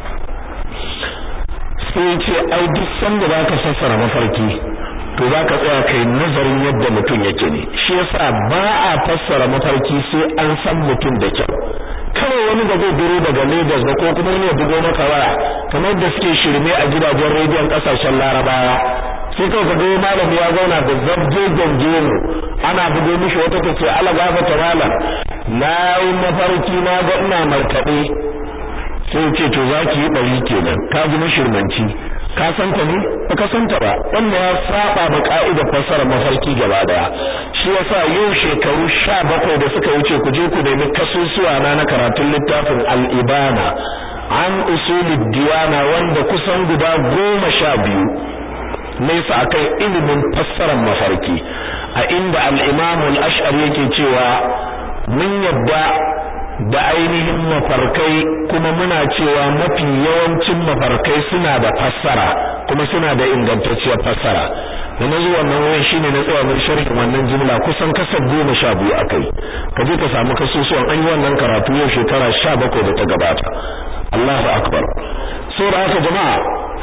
sai ce ai duk sanda zaka fassara mafarki to zaka tsaya kai nazarin yadda mutum yake ne shi yasa ba a fassara mafarki sai an san mutum da kyau kawai wani da zai biro daga Lagos da ko kuma wani ya bugo maka waya kamar da suke shirme a gidajen rediyon kasashen Larabawa sai kawai ka ga malami ya zauna da zabje gangemu ana bugo mishi wata tace ala gafata malam na yi mafarki na ga ina markaɗe sai ce to zaki yi bari kenan ka ji mashirmanci ka san ta ne ba ka san ta ba wannan ya saba da ka'idar fassarar mafarki gaba daya shi yasa yau shekaru 17 da suka wuce ku je ku nemi kasusuwa na na karatun littafin al-ibana an usulid diyana wanda kusan guda goma sha biyu nesa akan ilimin fassarar mafarki a inda al-imam al-ash'ari yake cewa mun yadda da ainihin mafarkai kuma muna cewa mafi yawancin mafarkai suna da fassara kuma suna da ingantacciyar fassara da na zuwa wannan wurin shine na tsaya mun sharhin wannan jumla kusan kasar goma sha biyu akai ka je ka samu kasusuwan an yi wannan karatu yau shekara sha bakwai da ta gabata Allahu akbar saboda haka jama'a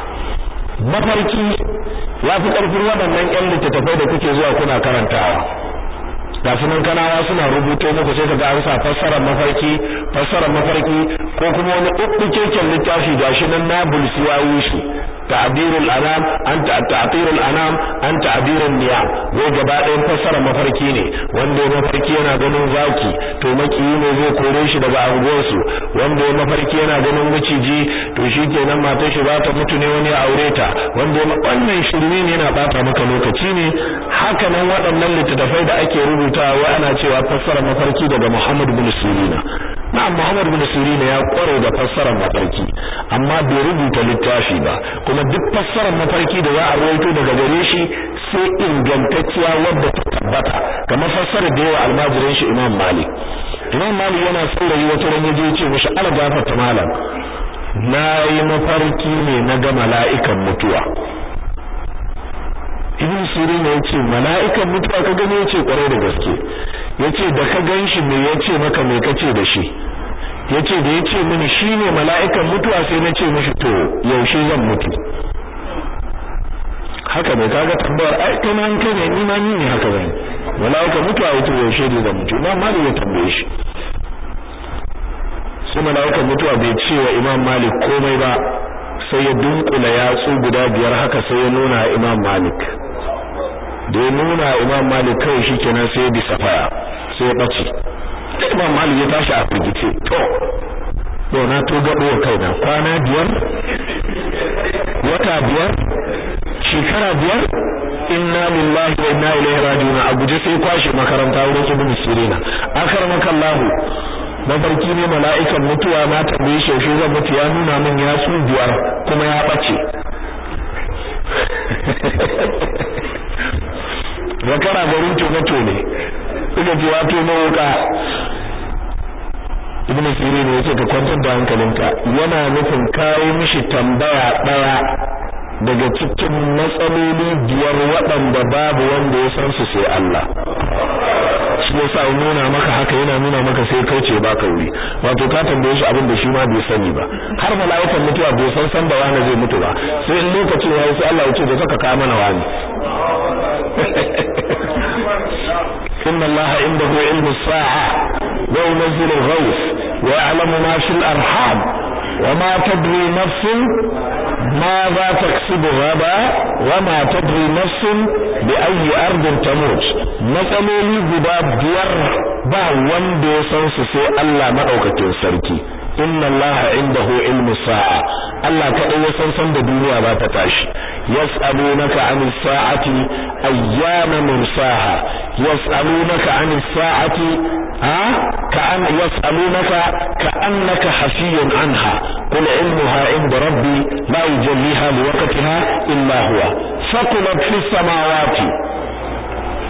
mafarki ya fi ƙarfin waɗannan ƴan littattafai da kuke zuwa kuna karantawa ga sunan kanawa suna rubuto muku sai kaga an sa fassarar mafarki fassarar mafarki ko kuma wani ukkukeken littafi gashi nan na bulsi ya wushi ta'birul anam an ta'tirul anam an ta'birun niyam wai gaba ɗayan fassarar mafarki ne wanda ya mafarki yana ganin zaki to makiyi ne zai kore shi daga anguwarsu wanda ya mafarki yana ganin maciji to shikenan matar shi za ta mutu ne wani ya aure ta wanda wannan shirme ne yana bata maka lokaci ne haka nan waɗannan littattafai da ake rubutawa wai ana cewa fassarar mafarki daga Muhammad bin Sirina na'am Muhammad bin Sirina ya kware da fassarar mafarki amma bai rubuta littafi ba kuma duk fassarar mafarki da za a rawaito daga gare shi sai ingantacciya wadda ta tabbata kamar fassarar da yawa almajirin shi Imam Malik Imam Malik yana saurayi wata ran yaje ya ce mishi ala gafarta malam na yi mafarki ne na ga mala'ikan mutuwa ibn sirin ya ce mala'ikan mutuwa ka gani yace kwarai da gaske yace da ka ganshi me yace maka me kace da shi yace da yace mini shine mala'ikan mutuwa sai na ce mishi to yaushe zan mutu haka ne kaga tambayar ai kana an kai ne ni ma ni ne haka bane mala'ikan mutuwa yace yaushe ne zan mutu imam malik ya tambaye shi sai mala'ikan mutuwa bai ce wa imam malik komai ba sai ya dunkula yatsu guda biyar haka sai ya nuna imam malik da ya nuna imam malik kawai shikenan sai ya bisa faya sai ya bace da imam malik ya tashi a firgice to yau na to gabo wa kaina kwana biyar wata biyar shekara biyar inna lillahi wa inna ilaihi raji'un a guje sai kwashe makaranta wurin ibn sirina akarmakallahu mafarki ne mala'ikan mutuwa na tambaye shi yaushe zan mutu ya nuna min ya su biyar kuma ya bace zakara garin tomato ne suka ce wato mawuka ibn sirin ne yace ka kwantar da hankalinka yana nufin kawo mishi tambaya daya daga cikin matsaloli biyar waɗanda babu wanda ya san su sai Allah shi yasa ya nuna maka haka yana nuna maka sai kauce baka wuri wato ka tambaye shi abin da shi ma bai sani ba har mala'ikan mutuwa bai san san da wani zai mutu ba sai in lokacin yayi sai Allah ya ce da saka ka mana wani inna Allah indahu ilmu sa'a wa yunzilu al-ghawth wa ya'lamu ma fil arham wa ma tadri nafsun ماذا تكسب غدا وما تدري نفس بأي أرض تموت matsaloli guda biyar ba wanda ya san su sai Allah madaukakin sarki inna Allah indahu ilmu sa'a Allah kadai ya san san da duniya ba ta tashi yas'alunaka anis sa'ati ayyana mursaha yas'alunaka anis sa'ati ha ka'an yas'alunaka ka'annaka hafiyun anha qul ilmuha inda rabbi la yujalliha liwaqtiha illa huwa faqulat fis samawati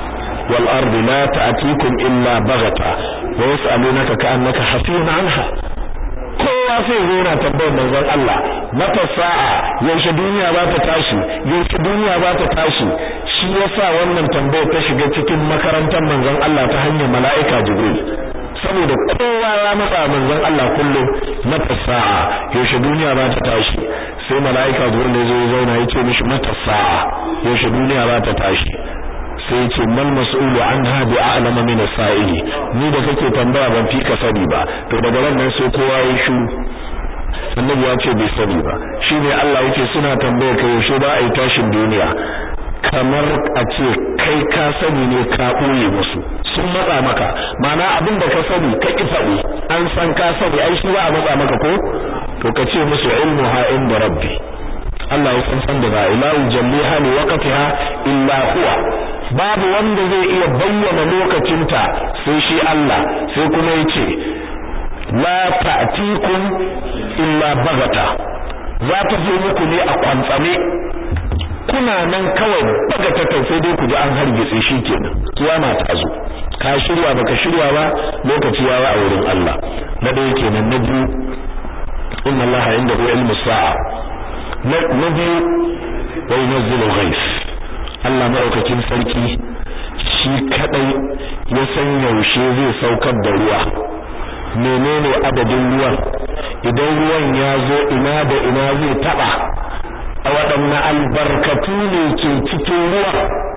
wal ardi la ta'tikum illa baghata wa yas'alunaka ka'annaka hafiyun anha kowa sai zo na tambayar manzon Allah mata sa'a yaushe duniya za ta tashi yaushe duniya za ta tashi shi yasa wannan tambayar ta shiga cikin makarantar manzon Allah ta hanyar mala'ika Jibril saboda kowa ya matsa manzon Allah kullum mata sa'a yaushe duniya za ta tashi sai mala'ika Jibril ya zo ya zauna ya ce mishi mata sa'a yaushe duniya za ta tashi sai ce mal mas'ulu anha bi a'lama min as-sa'ili ni da kake tambaya ban fi ka sani ba to daga ran nan sai kowa ya shiru annabi ya ce bai sani ba shine Allah yake suna tambaya kai yaushe ba a yi tashin duniya kamar a ce kai ka sani ne ka ɓoye musu sun matsa maka ma'ana abin da ka sani ka ki faɗi an san ka sani ai shi ba a matsa maka ko to ka ce musu ilmu ha inda rabbi Allah ya san san da ba ilahu jalliha li waqtiha illa huwa babu wanda zai iya bayyana lokacinta sai shi Allah sai kuma yace la ta'tikum illa bagata za ta zo muku ne a kwantsame kuna nan kawai bagata kai sai dai ku ji an hargitse shi kenan kiyama ta zo ka shirya baka shirya ba lokaci ya a wurin Allah na dai kenan na biyu inna Allah indahu ilmu sa'a na biyu wa yunzilu ghais Allah maɗaukakin sarki shi kadai ya san yaushe zai saukar da ruwa menene adadin ruwan idan ruwan ya zo ina da ina zai taba a waɗanne albarkatu ne ke cikin ruwa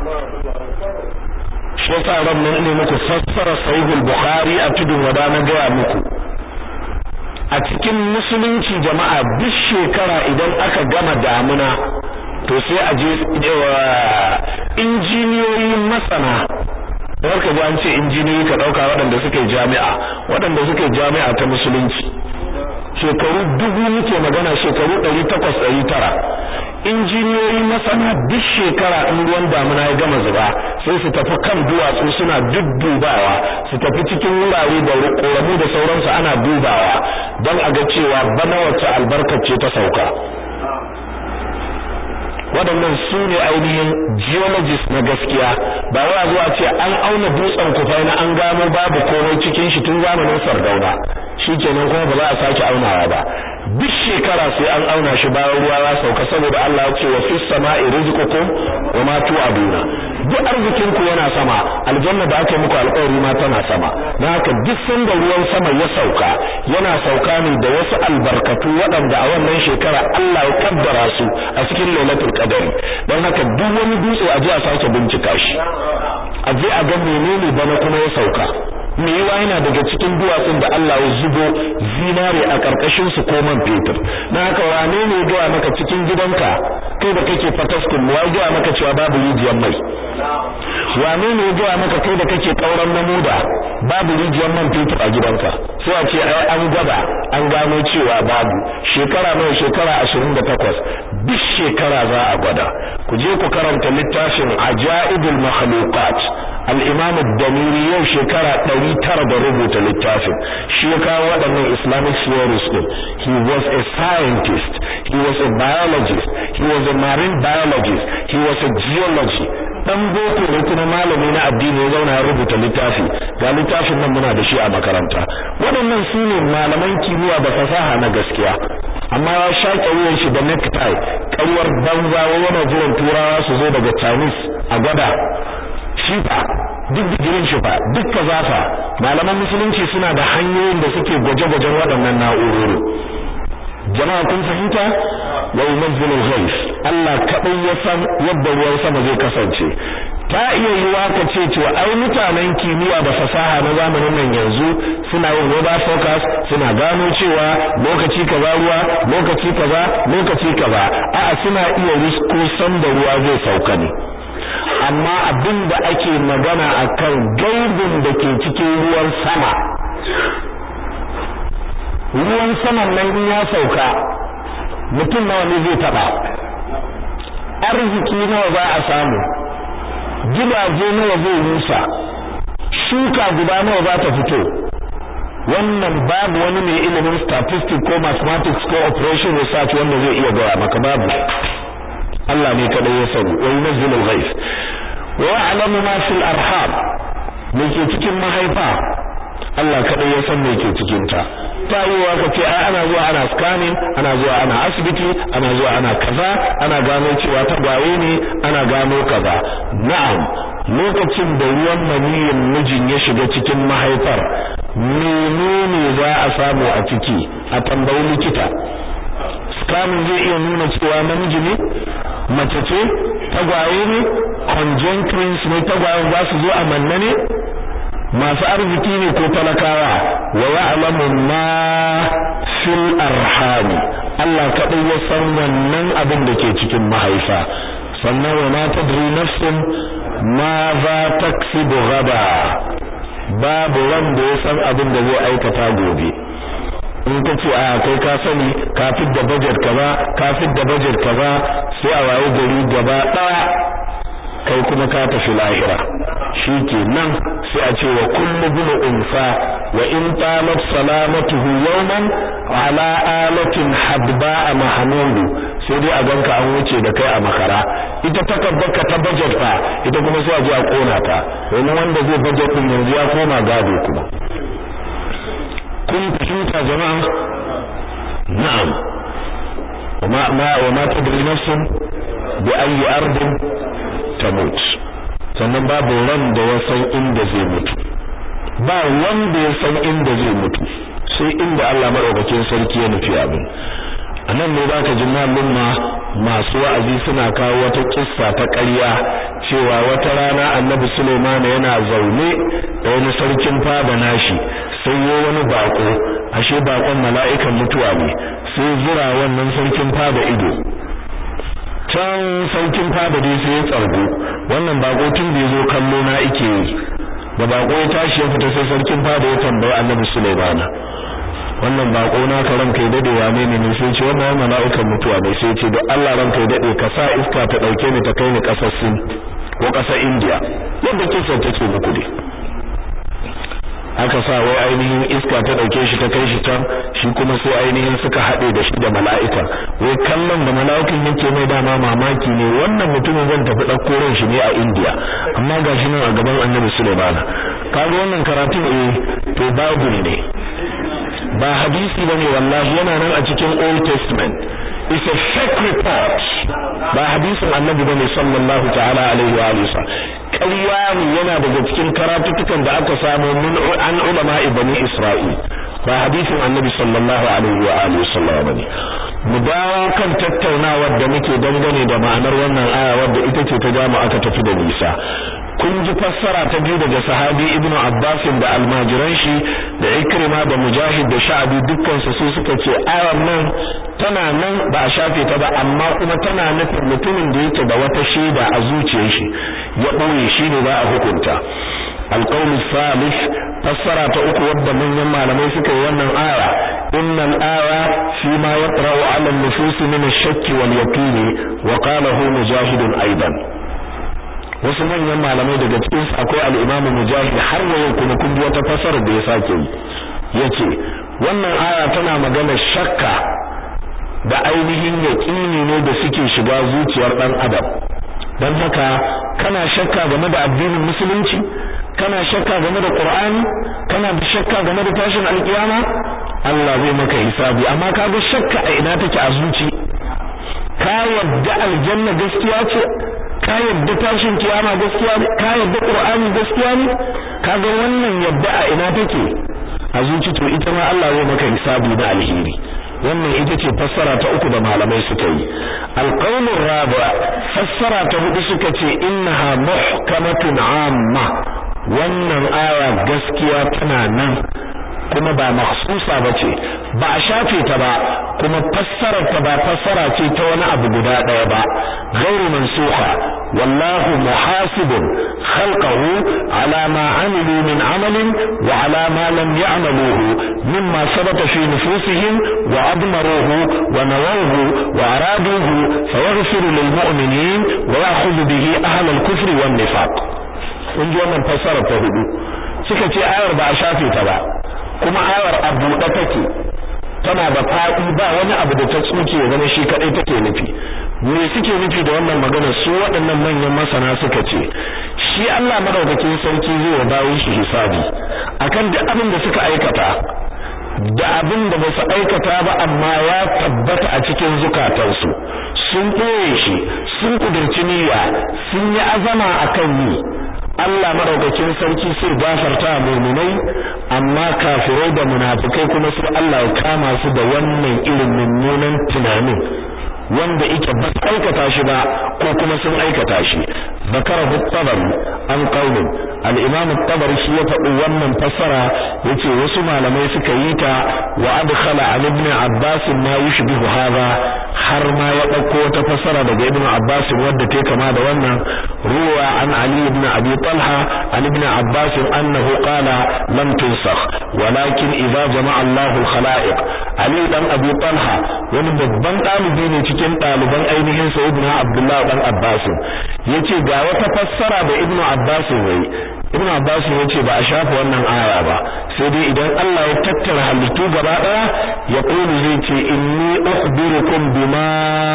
shi yasa ran nan ne muku fassara sahihul bukhari a tudun wada na gaya muku a cikin musulunci jama'a duk shekara idan aka gama damuna to sai a je injiniyoyi masana kawar ka ji an ce injiniyoyi ka ɗauka waɗanda suka yi jami'a waɗanda suka yi jami'a ta musulunci shekaru dubu muke magana shekaru ɗari takwas ɗari tara injiniyoyi masana duk shekara in ruwan damuna ya gama zuba sai su tafi kan duwatsu suna duddubawa su tafi cikin wurare da ƙoramu da sauransu ana dubawa don a ga cewa bana wacce albarkace ta sauka waɗannan su ne ainihin geologist na gaskiya ba wai zuwa ce an auna dutsen kufai na an gano babu komai cikin shi tun zamanin sardauna shikenan kuma ba za a sake aunawa ba duk shekara sai an auna shi bayan ruwa ya sauka saboda Allah ya ce wa fis sama'i rizqukum wa ma tu'aduna duk arzikin ku yana sama aljanna da aka muku alƙawari ma tana sama dan haka duk sanda ruwan sama ya sauka yana sauka ne da wasu albarkatu waɗanda a wannan shekara Allah ya kaddara su a cikin lailatul qadari dan haka duk wani dutse a je a sake bincika shi a je a ga menene bana kuma ya sauka me yawa yana daga cikin duwatsun da Allah ya zubo zinare a karkashin su ko man fetur dan haka wane ne ya gaya maka cikin gidanka kai da kake fataskun wa gaya maka cewa babu rijiyar mai wane ne ya gaya maka kai da kake kauran namuda babu rijiyar man fetur a gidanka sai a ce ai an gwada an gano cewa babu shekara nawa shekara 28 duk shekara za a gwada ku je ku karanta littafin ajaibul makhluqat al-imam ad-damiri yau shekara 900 da rubuta littafin shi ya kawo waɗannan islamic theories din he was a scientist he was a biologist he was a marine biologist he was a geologist dan boko ne kuma malami na addini ya zauna ya rubuta littafi ga littafin nan muna da shi a makaranta waɗannan su ne malaman kimiyya da fasaha na gaskiya amma ya shaƙe wuyan shi da necktie ƙaryar banza yana jiran turawa su zo daga Chinese a gwada shi fa duk digirin shi fa duk kazafa malaman musulunci suna da hanyoyin da suke gwaje-gwajen waɗannan na'urori jama'a kun fahimta wa yunzilu ghais Allah kadai ya san yadda ruwan sama zai kasance ta iya yiwa ka ce cewa ai mutanen kimiyya da fasaha na zamanin nan yanzu suna yin weather forecast suna gano cewa lokaci kaza ruwa lokaci kaza lokaci kaza a'a suna iya risko san da ruwa zai sauka ne amma abin da ake magana akan gaibin da ke cikin ruwan sama ruwan saman nan in ya sauka mutum nawa ne zai taba arziki nawa za a samu gidaje nawa zai rusa shuka guda nawa za ta fito wannan babu wani mai ilimin statistics ko mathematics ko operation research wanda zai iya gaya maka babu Allah ne kadai ya sani wa yunzilu al-ghayth wa ya'lamu ma fil arham me ke cikin mahaifa Allah kadai ya san me ke cikin ta ta yiwa ka ce ai ana zuwa ana scanning ana zuwa ana asibiti ana zuwa ana kaza ana gano cewa ta gwaye ne ana gano kaza na'am lokacin da ruwan maniyin mijin ya shiga cikin mahaifar menene za a samu a ciki a tambayi likita scanning zai iya nuna cewa namiji ne mace ce tagwaye ne conjunctions ne tagwayen za su zo a manne ne masu arziki ne ko talakawa wa ya'lamu ma fil arham Allah kadai ya san wannan abin da ke cikin mahaifa sannan wa ma tadri nafsun ma za taksibu gada babu wanda ya san abin da zai aikata gobe in ka ce a kai ka sani ka da budget kaza ka da budget kaza sai a waye gari gaba daya kai kuma ka tafi lahira nan sai a ce wa kullu bin unsa wa in tamat salamatuhu yawman ala alatin hadba mahmudu sai dai a ganka an wuce da kai a makara ita takabbaka ta budget fa ita kuma sai a je a kona ta domin wanda zai budget din yanzu ya koma gado kuma kun fahimta jama'a na'am وما ما وما تدري نفس بأي أرض تموت sannan babu ran da ya san inda zai mutu ba wanda ya san inda zai mutu sai inda Allah madaukakin sarki ya nufi abin anan ne zaka ji malumma masu wa'azi suna kawo wata kissa ta ƙarya cewa wata rana Annabi Sulaiman yana zaune da wani sarkin fada nashi sai yo wani bako ashe bakon mala'ikan mutuwa ne sai zura wannan sarkin fada ido can sarkin fada dai sai ya tsargo wannan bako tun da yazo kallo na ike yi da bako ya tashi ya fita sai sarkin fada ya tambayi Annabi Sulaiman wannan bako na ka ranka dade wane ne sai ce wannan mala'ikan mutuwa ne sai ce da Allah ranka dade ka sa iska ta dauke ni ta kai ni kasar Sin ko kasar India yadda kisa take muku dai aka sa wai ainihin iska ta dauke shi ta kai shi can shi kuma sai ainihin suka haɗe da shi da mala'ika wai kallon da mala'ikan yake mai dama mamaki ne wannan mutumin zan tafi ɗauko ran shi ne a India amma gashi nan a gaban Annabi Sulaiman kaga wannan karatun eh to Bible ne ba hadisi bane wallahi yana nan a cikin Old Testament it's a fake report ba hadisin Annabi bane sallallahu ta'ala alaihi wa alihi ƙarya ne yana daga cikin karatutukan da aka samu min an ulama bani Isra'il ba hadisin Annabi sallallahu alaihi wa alihi wasallam bane mu dawo kan tattaunawar da muke dangane da ma'anar wannan aya wadda ita ce ta jama aka tafi da nisa kun ji fassara ta biyu daga sahabi ibnu abbas da almajiran shi da ikrima da mujahid da sha'abi dukkan su su suka ce ayar nan tana nan ba a shafe ta ba amma kuma tana nufin mutumin da yake da wata shaida a zuciyar shi ya boye shi ne za a hukunta القول الثالث فسر تأكو ود من يما لما يسكي ونن آية إن الآية فيما يقرأ على النفوس من الشك واليقين وقاله مجاهد أيضا wasu manyan malamai daga cikin su akwai al-Imam Mujahid har yau kuma kun ji wata fasara da ya sake yi yace wannan aya tana magana shakka da ainihin yaqini ne da suke shiga zuciyar dan adam dan haka kana shakka game da addinin musulunci kana shakka game da Qur'ani kana da shakka game da tashin alkiyama Allah zai maka hisabi amma kaga shakka a ina take a zuci ka yadda aljanna gaskiya ce ka yadda tashin kiyama gaskiya ne ka yadda Qur'ani gaskiya ne kaga wannan yadda a ina take a zuci to ita ma Allah zai maka hisabi na alheri wannan ita ce fassara ta uku da malamai suka yi alqaulur rabi' fassara ta hudu suka ce innaha muhkamatun amma wannan aya gaskiya tana nan kuma ba mahsusa bace ba a shafe ta ba kuma fassarar ta ba fassara ce ta wani abu guda daya ba ghairu mansukha wallahu muhasibun khalqahu ala ma amilu min amalin wa ala ma lam ya'maluhu mimma sabata fi nufusihim wa admaruhu wa nawawhu wa araduhu fayaghfiru lil mu'minin wa ya'khudhu bihi ahla al-kufri wan nifaq kun ji wannan fassarar ta hudu suka ce ayar ba a shafe ta ba kuma ayar a buɗe take tana da faɗi ba wani abu da ta tsuke ya zama shi kaɗai take nufi me suke nufi da wannan magana su waɗannan manyan masana suka ce shi Allah madaukakin sarki zai wa bayin shi hisabi akan duk abin da suka aikata da abin da ba su aikata ba amma ya tabbata a cikin zukatansu sun ɓoye shi sun kudurci niyya sun yi azama akan yi Allah madaukakin sarki sai gafarta mu'minai amma kafirai da munafikai kuma sai Allah ya kama su da wannan irin mummunan tunanin wanda yake ba aikata shi ba ko kuma sun aikata shi zakarahu tabari an qaulin al-imam tabari shi ya faɗi wannan fassara yace wasu malamai suka yi ta wa adkhala an ibn abbas ma yushbihu hadha har ma ya dauko wata fassara daga ibn abbas wadda take kama da wannan ruwa an ali ibn abi talha an ibn abbas annahu qala lam tunsakh walakin idza jama'a Allahu al-khalaiq ali dan abi talha wani babban dalibi ne cikin ɗaliban ainihin sayyidina abdullah dan abbas yace ga wata fassara da ibn abbas yayi ibn abbas yace ba a shafa wannan aya ba sai dai idan Allah ya tattara halittu gaba daya ya kulu zai ce inni ukhbirukum bima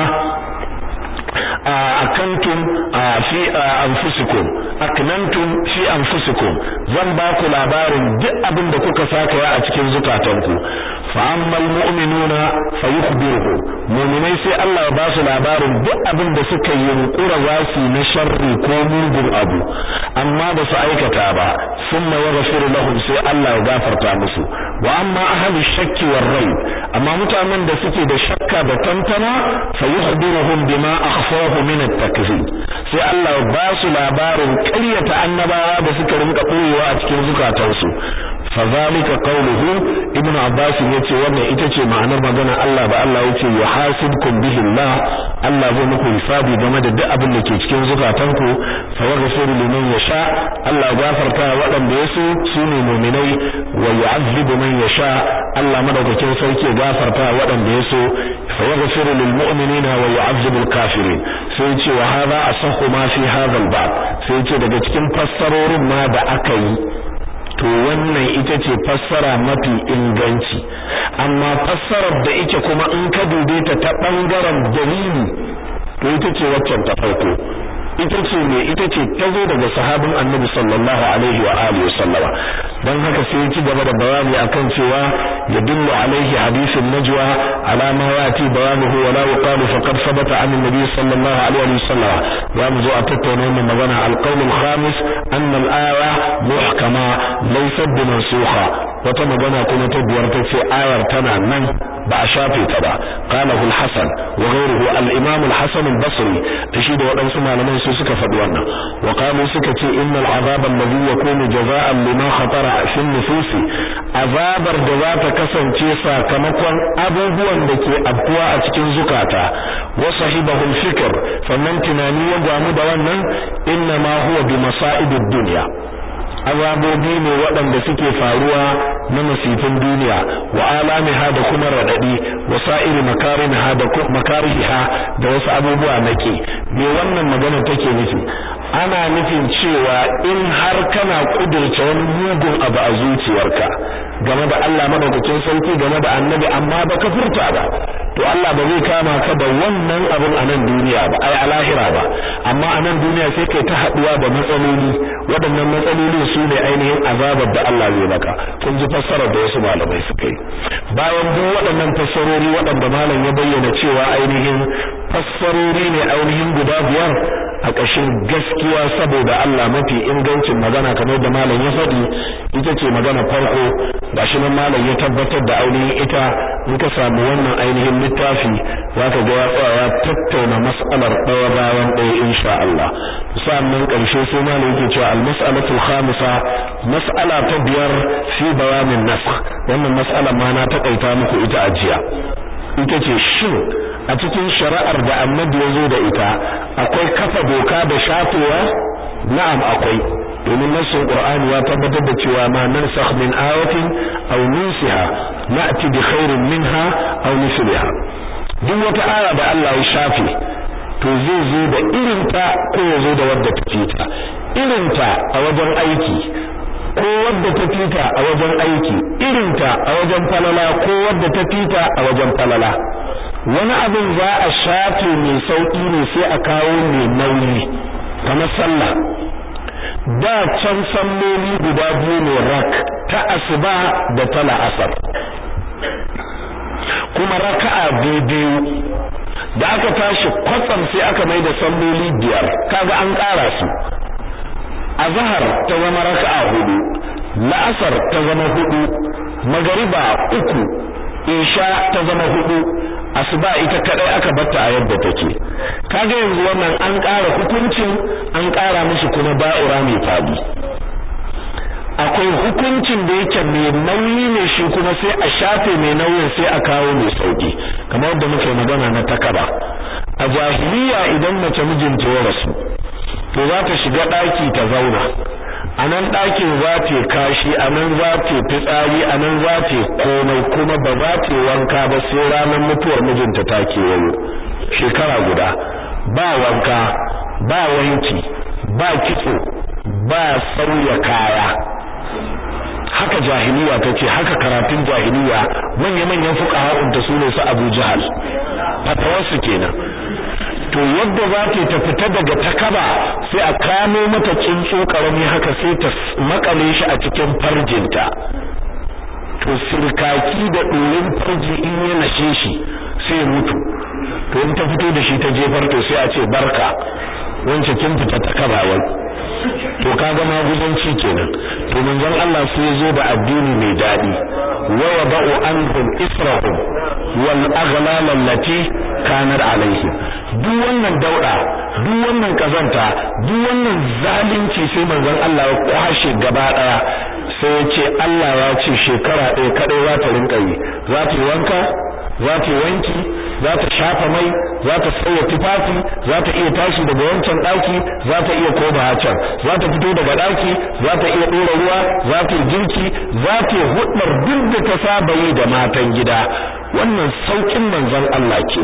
akantum fi anfusikum aknantum fi anfusikum zan ba ku labarin duk abin da kuka saka a cikin zukatanku fa ammal mu'minuna fayukhbiruhu mu'minai sai Allah ya ba su labarin duk abin da suka yi yunkura zasu na sharri ko mugun abu amma ba su aikata ba thumma yaghfiru lahum sai Allah ya gafarta musu wa amma ahli shakki war rayb amma mutanen da suke da shakka da tantana fayukhbiruhum bima akhfahu min at-takzib sai Allah ya ba su labarin ƙaryata annabawa da suka rinka koyewa a cikin zukatansu fadhalika qawluhu ibn abbas yace wannan ita ce ma'anar magana Allah da Allah yace yuhasibkum bihi Allah Allah zai muku hisabi game da duk abin da ke cikin zukatanku fa yaghfiru liman yasha Allah gafarta waɗanda yaso sune mu'minai wa yu'azzibu man yasha Allah madaukakin sarki gafarta waɗanda yaso fa yaghfiru lil mu'minina wa yu'azzibu al kafirin sai ce wa hadha asahhu ma fi hadha al bab sai ce daga cikin fassarorin ma da aka yi to wannan ita ce fassara mafi inganci amma fassarar da ike kuma in ka dube ta ta bangaren dalili to ita ce waccan ta farko ita ce ne ita ce ta zo daga sahabin annabi sallallahu alaihi wa alihi wa sallama dan haka sai ya ci gaba da bayani akan cewa ya dillu alaihi hadisin najwa ala ma yati bayanuhu wa la yuqalu faqad sabata an annabi sallallahu alaihi wa sallama ya mu zo a tattauna wannan magana alqawl alkhamis anna al-aya muhkama laysat bimansukha wata magana kuma ta biyar ta ce ayar tana nan ba a shafe ta ba qalahu al-hasan wa ghayruhu al-imam al-hasan al-basri da shi da waɗansu malaman su suka faɗi wannan wa qalu suka ce innal azab alladhi yakunu jazaa'an lima khatara fi an-nufus azabar da za ta kasance sakamakon abubuwan da ke afkuwa a cikin zukata wa sahibahu al-fikr sannan tunani ya gwamu da wannan inna ma huwa bi masa'ibid dunya azabobi ne waɗanda suke faruwa na masifin duniya wa alamiha da kuma radadi wa sa'iri makariniha da makariha da wasu abubuwa nake me wannan magana take nufi ana nufin cewa in har kana kudurce wani mugun abu a zuciyarka game da Allah madaukakin sauki game da annabi amma baka furta ba to Allah ba zai kama ka da wannan abin a nan duniya ba ai a lahira ba amma a nan duniya sai kai ta haduwa da matsaloli waɗannan matsaloli su ne ainihin azabar da Allah zai maka kun ji fassarar da wasu malamai suka yi bayan duk waɗannan fassarori waɗanda malam ya bayyana cewa ainihin fassarori ne ainihin guda biyar a ƙashin gaskiya saboda Allah mafi ingancin magana kamar da malam ya faɗi ita ce magana farko gashi nan malam ya tabbatar da ainihin ita in ka samu wannan ainihin littafi zaka ga ya tsaya ya tattauna mas'alar ɗaya bayan ɗaya insha Allah sannan ƙarshe sai malam yake cewa al-mas'alatu al-khamisa mas'ala ta biyar fi bayanin nasakh wannan mas'alar ma na takaita muku ita a jiya ita ce shin a cikin shari'ar da annabi ya zo da ita akwai kafa doka da shafewa na'am akwai domin nassin qur'ani ya tabbatar da cewa ma nansakh min ayatin aw nunsiha na'ti bi khairin minha aw mithliha duk wata aya da Allah ya shafe to zai zo da irinta ko ya zo da wadda ta fita irinta a wajen aiki ko wadda ta fita a wajen aiki irinta a wajen falala ko wadda ta fita a wajen falala wani abin za a shafe mai sauki ne sai a kawo mai nauyi kamar sallah da can salloli guda biyu ne rak ta asuba da ta la'asar kuma raka'a biyu da aka tashi kwatsam sai aka mai da salloli biyar kaga an ƙara su azhar ta zama raka'a hudu la'asar ta zama hudu magariba uku isha ta zama hudu asuba ita kadai aka batta a yadda take kaga yanzu wannan an ƙara hukuncin an ƙara musu kuma ba'ira mai fadi akwai hukuncin da yake mai nauyi ne shi kuma sai a shafe mai nauyin sai a kawo mai sauki kamar yadda muke magana na takaba a jahiliya idan mace mijinta ya rasu to za ta shiga ɗaki ta zauna a nan ɗakin za ta kashi a nan za ta fitsari a nan za ta komai kuma ba za ta wanka ba sai ranar mutuwar mijinta ta kewayo shekara guda ba wanka ba wanki ba kitso ba sauya kaya haka jahiliya tace haka karatun jahiliya manya-manyan fuqaha'un ta sune su Abu Jahal fatawarsu kenan to yadda za ta ta fita daga takaba sai a kamo mata tsuntsu karami haka sai ta makale shi a cikin farjinta to sirkaki da ɗorin farji in ya nashe shi sai mutu to in ta fito da shi ta jefar to sai a ce barka wance kin fita takaba wai to kaga maguzanci kenan to manzon Allah sai ya zo da addini mai dadi wa wada'u anhum israhum wal aghlal allati kanat alaihim duk wannan dauda duk wannan kazanta duk wannan zalunci sai manzon Allah ya kwashe gaba daya sai ya ce Allah ya ce shekara ɗaya kadai za ta rinka yi za ta yi wanka za ta wanki za ta shafa mai za ta sauya tufafi za ta iya tashi daga wancan daki za ta iya koma can za ta fito daga daki za ta iya dora ruwa za ta yi girki za ta hudar duk da ta saba yi da matan gida wannan saukin manzon Allah ke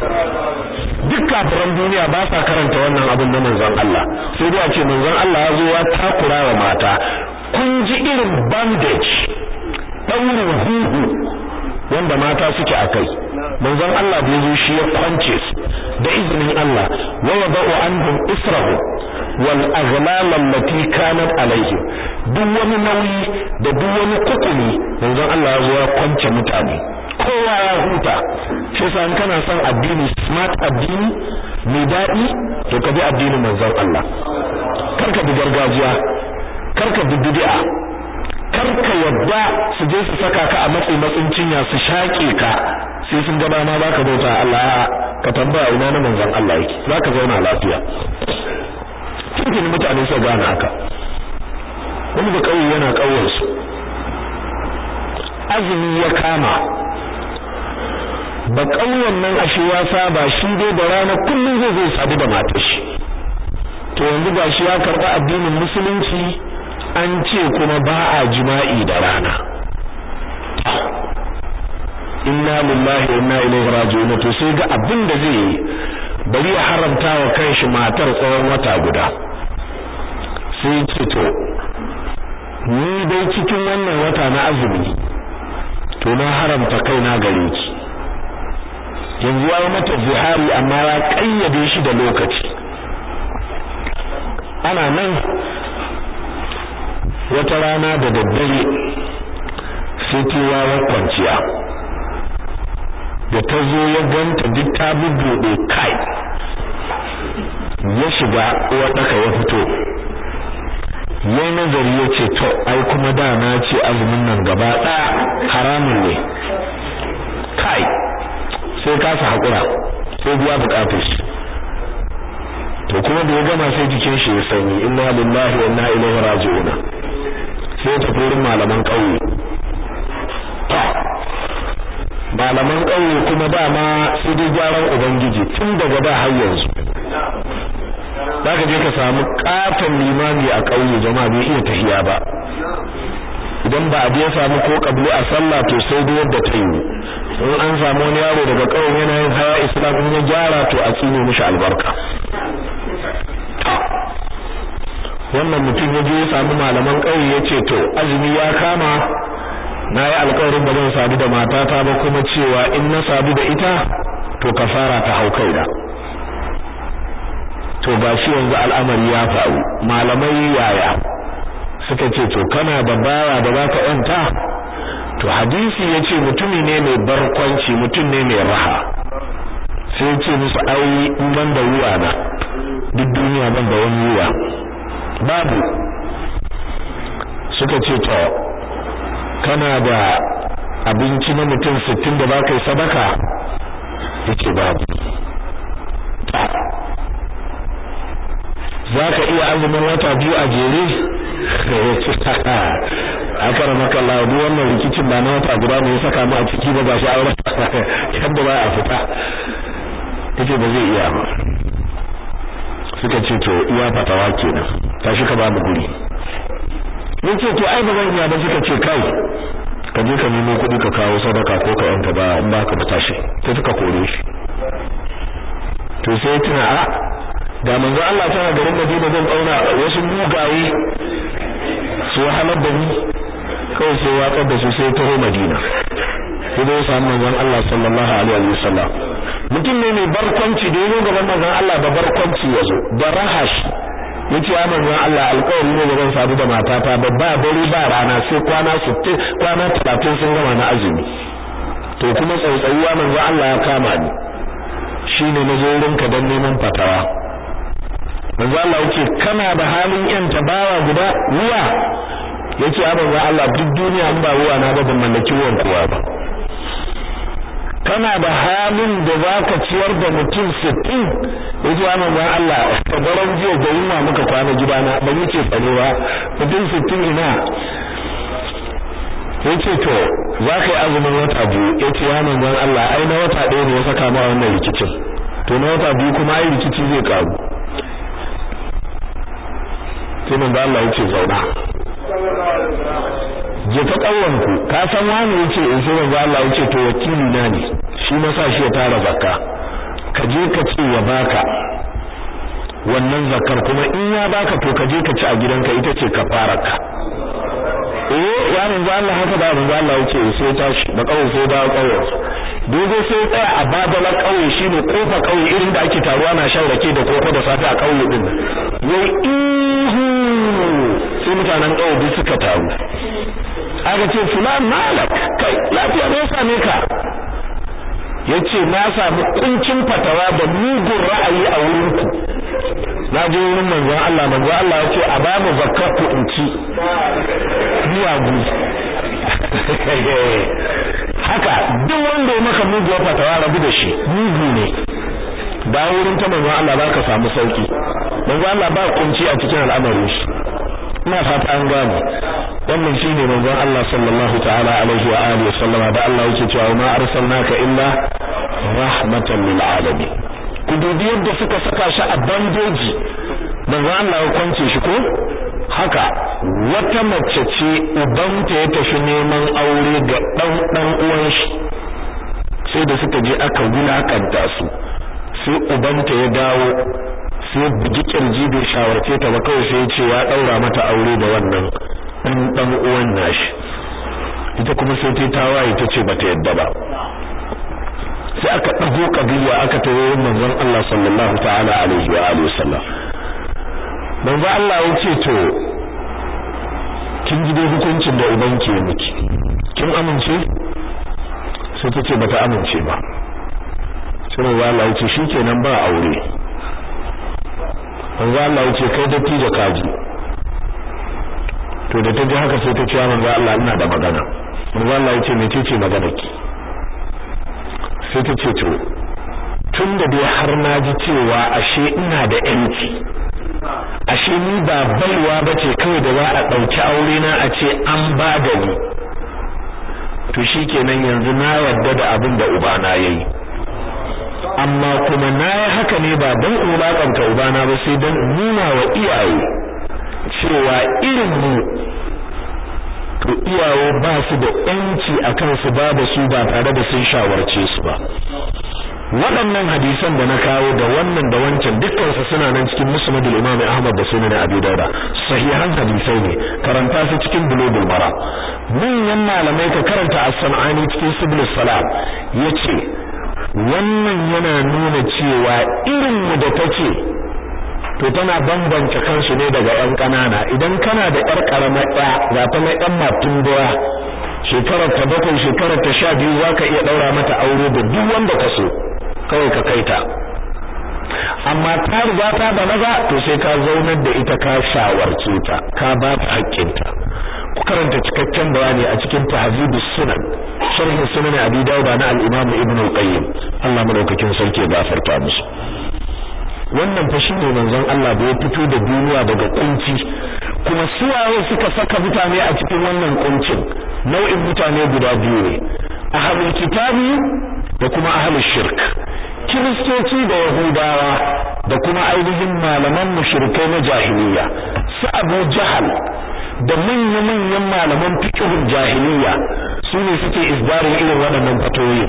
duk kafiran duniya ba sa karanta wannan abin na manzon Allah sai dai a ce manzon Allah ya zo ya takura wa mata kun ji irin bandage daurin huhu wanda mata suke akai manzon Allah da yazo shi ya kwance su da izinin Allah wa yadau anhum israhu wal aghlal allati kanat alaihim duk wani nauyi da duk wani kukumi manzon Allah ya zo ya kwance mutane kowa ya huta shi yasa in kana son addini smart addini mai daɗi to ka bi addinin manzon Allah karka bi gargajiya karka bi bid'a karka yadda su je su saka ka a matsayin matsin cinya su shaƙe ka sai sun gaba ma baka bauta Allah ka tambaya ina na manzon Allah yake zaka zauna lafiya cikin mutane su gane haka wani da kauye yana kauyen su azumi ya kama ba kauyen nan ashe ya saba shi dai da rana kullum zai zai sadu da matar shi to yanzu gashi ya karɓi addinin musulunci an ce kuma ba a jima'i da rana inna lillahi wa inna ilaihi raji'un to sai ga abin da zai yi bari ya haramta wa kanshi matar tsawon wata guda sai ce to ni dai cikin wannan wata na azumi to na haramta kaina gare ki yanzu ya mata zihari amma ya kayyade shi da lokaci ana nan wata rana da daddare sai ta kwanciya da ta zo ya ganta duk ta bubbuɗe kai ya shiga uwar ɗaka ya fito yayi nazari ya ce to ai kuma da na ce azumin nan gaba ɗaya haramun ne kai sai kasa haƙura sai biya buƙatar shi to kuma da ya gama sai jikin shi ya sanyi inna lillahi wa inna ilaihi raji'una sai ta wurin malaman ƙauye malaman ƙauye kuma dama sai dai gyaran ubangiji tun daga da har yanzu zaka je ka samu katon limami a ƙauye jama'a bai iya tahiya ba idan ba a ya samu ko kabli a sallah to sai dai yadda ta yi in an samu wani yaro daga ƙauyen yana yin haya islam in ya gyara to a tsine mishi albarka wannan mutum ya je ya samu malaman ƙauye ya ce to azumi ya kama na yi alƙawarin ba zan sadu da matata ba kuma cewa in na sadu da ita to kafara ta hau kaina to gashi yanzu al'amari ya faru malamai yaya suka ce to kana da bawa da zaka yanta to hadisi yace mutumi ne mai barkwanci mutum ne mai raha sai yace musu ai in ban da ruwa na duk duniya ban da wani ruwa babu suka ce to kana da abinci na mutum 60 da baka yi sadaka yace babu zaka iya azumin wata biyu a jere akara maka Allah duk wannan rikicin ba na wata guda ne ya saka mu a ciki ba gashi aure yadda ba a fita yace ba zai iya ba suka ce to iya fatawa kenan tashi ka ba mu guri yace to ai ba zan iya ba suka ce kai ka je ka nemo kuɗi ka kawo sadaka ko ka yanka ba in ba ka tashi sai suka kore shi to sai tuna a da manzo Allah tana garin Madina zan kauna wasu mugaye su wahalar da ni kawai sai watsar da su sai taho Madina sai dai samu manzon Allah sallallahu alaihi wa sallam mutum ne mai barkwanci da yazo gaban manzon Allah da barkwanci yazo da rahash yace ya manzon Allah alƙawari ne gaban sadu da matata ba ba dare ba rana sai kwana 60 kwana 30 sun gama na azumi to kuma tsautsayuwa manzon Allah ya kama ni shine nazo wurinka dan neman fatawa manzo Allah yake kana da halin yan tabawa guda ruwa yake a manzo Allah duk duniya in ba ruwa na ba ban mallaki ruwan kowa ba kana da halin da zaka ciyar da mutum 60 yace a manzo Allah ka daren jiya da yunwa muka kwana gidana ban yace tsarewa mutum 60 ina yace to zaka yi azumin wata biyu yace ya manzo Allah ai na wata ɗaya ne ya saka ma wannan rikicin to na wata biyu kuma ai rikici zai karu sai manzo Allah yace zauna je ta kawwanku ka san wani yace in sai manzo Allah yace to wakili na ne shi na sa shi ya tara zakka ka je ka ce ya baka wannan zakkar kuma in ya baka to ka je ka ci a gidanka ita ce kafaraka eh ya manzo Allah haka da manzo Allah yace sai tashi da kawai sai da kawai dogo sai tsaya a babala kauye shine kofa kauye irin da ake taruwa na shan rake da koko da safe a kauye din wai ihu sai mutanen kauye duk suka taru aka ce fulan malak kai lafiya ne same ka yace na samu kuncin fatawa da mugun ra'ayi a wurin ku na je wurin manzon Allah manzon Allah yace a ba mu zakkar ku in ci miyagu haka duk wanda ya maka muguwar fatawa rabu da shi mugu ne da wurin ta manzon Allah baka samu sauki manzon Allah ba kunci a cikin al'amarin shi ina fata an gane wannan shine manzon Allah sallallahu ta'ala alaihi wa alihi sallama da Allah yake cewa ma arsalnaka illa rahmatan lil alamin ku dubi yadda suka saka shi a bandeji manzon Allah ya kwance shi ko haka wata mace ce ubanta ya tafi neman aure ga dan dan uwan shi sai da suka je aka wulakanta su sai ubanta ya dawo sai bugi kirji bai shawarce ta ba kawai sai ya ce ya daura mata aure da wannan dan dan uwan nashi ita kuma sai ta tawaye ta ce bata yadda ba sai aka dago kabiya aka tawo manzon Allah sallallahu ta'ala alaihi wa alihi wasallam manzo Allah ya ce to kin ji dai hukuncin da uban ke miki kin amince sai ta ce bata amince ba sai manzo Allah ya ce shikenan ba aure manzo Allah ya ce kai dattijo kaji to da ta ji haka sai ta ce manzo Allah ina da magana manzo Allah ya ce mecece magana ki sai ta ce to tun da dai har na ji cewa ashe ina da yanci ashe ni ba baiwa bace kawai da za a dauki aure na a ce an ba da ni to shikenan yanzu na yarda da abin da ubana yayi amma kuma na yi haka ne ba don ulakanta ubana ba sai don nuna wa iyaye cewa irin mu to iyaye ba su da yanci akan su ba da su ba tare da sun shawarce su ba waɗannan hadisan da na kawo da wannan da wancan dukkan su suna nan cikin musnadul imam ahmad da sunan abi dauda sahihan hadisai ne karanta su cikin bulugul mara manyan malamai ka karanta as-sanani cikin subul salam yace wannan yana nuna cewa irin mu da take to tana bambance kansu ne daga ƴan ƙanana idan kana da ƴar ƙaramar ɗaya ga ta mai ɗan matun doya shekarar ta bakwai shekarar ta sha biyu za ka iya ɗaura mata aure da duk wanda ka so kawai ka kai ta amma ta riga ta balaga to sai ka zaunar da ita ka shawarce ta ka ba ta haƙƙinta ku karanta cikakken bayani a cikin tahzibus sunan sharh sunan abi dawud na al-imam ibn al-qayyim Allah madaukakin sarki ya gafarta musu wannan fa shine manzon Allah da ya fito da duniya daga kunci kuma suwaye suka saka mutane a cikin wannan kuncin nau'in mutane guda biyu ne ahlul kitabi da kuma ahlul shirk kiristoci da yahudawa da kuma ainihin malaman mushrikai na jahiliya su abu jahal da manya-manyan malaman fiqhul jahiliya su ne suke isbarin irin waɗannan fatoyi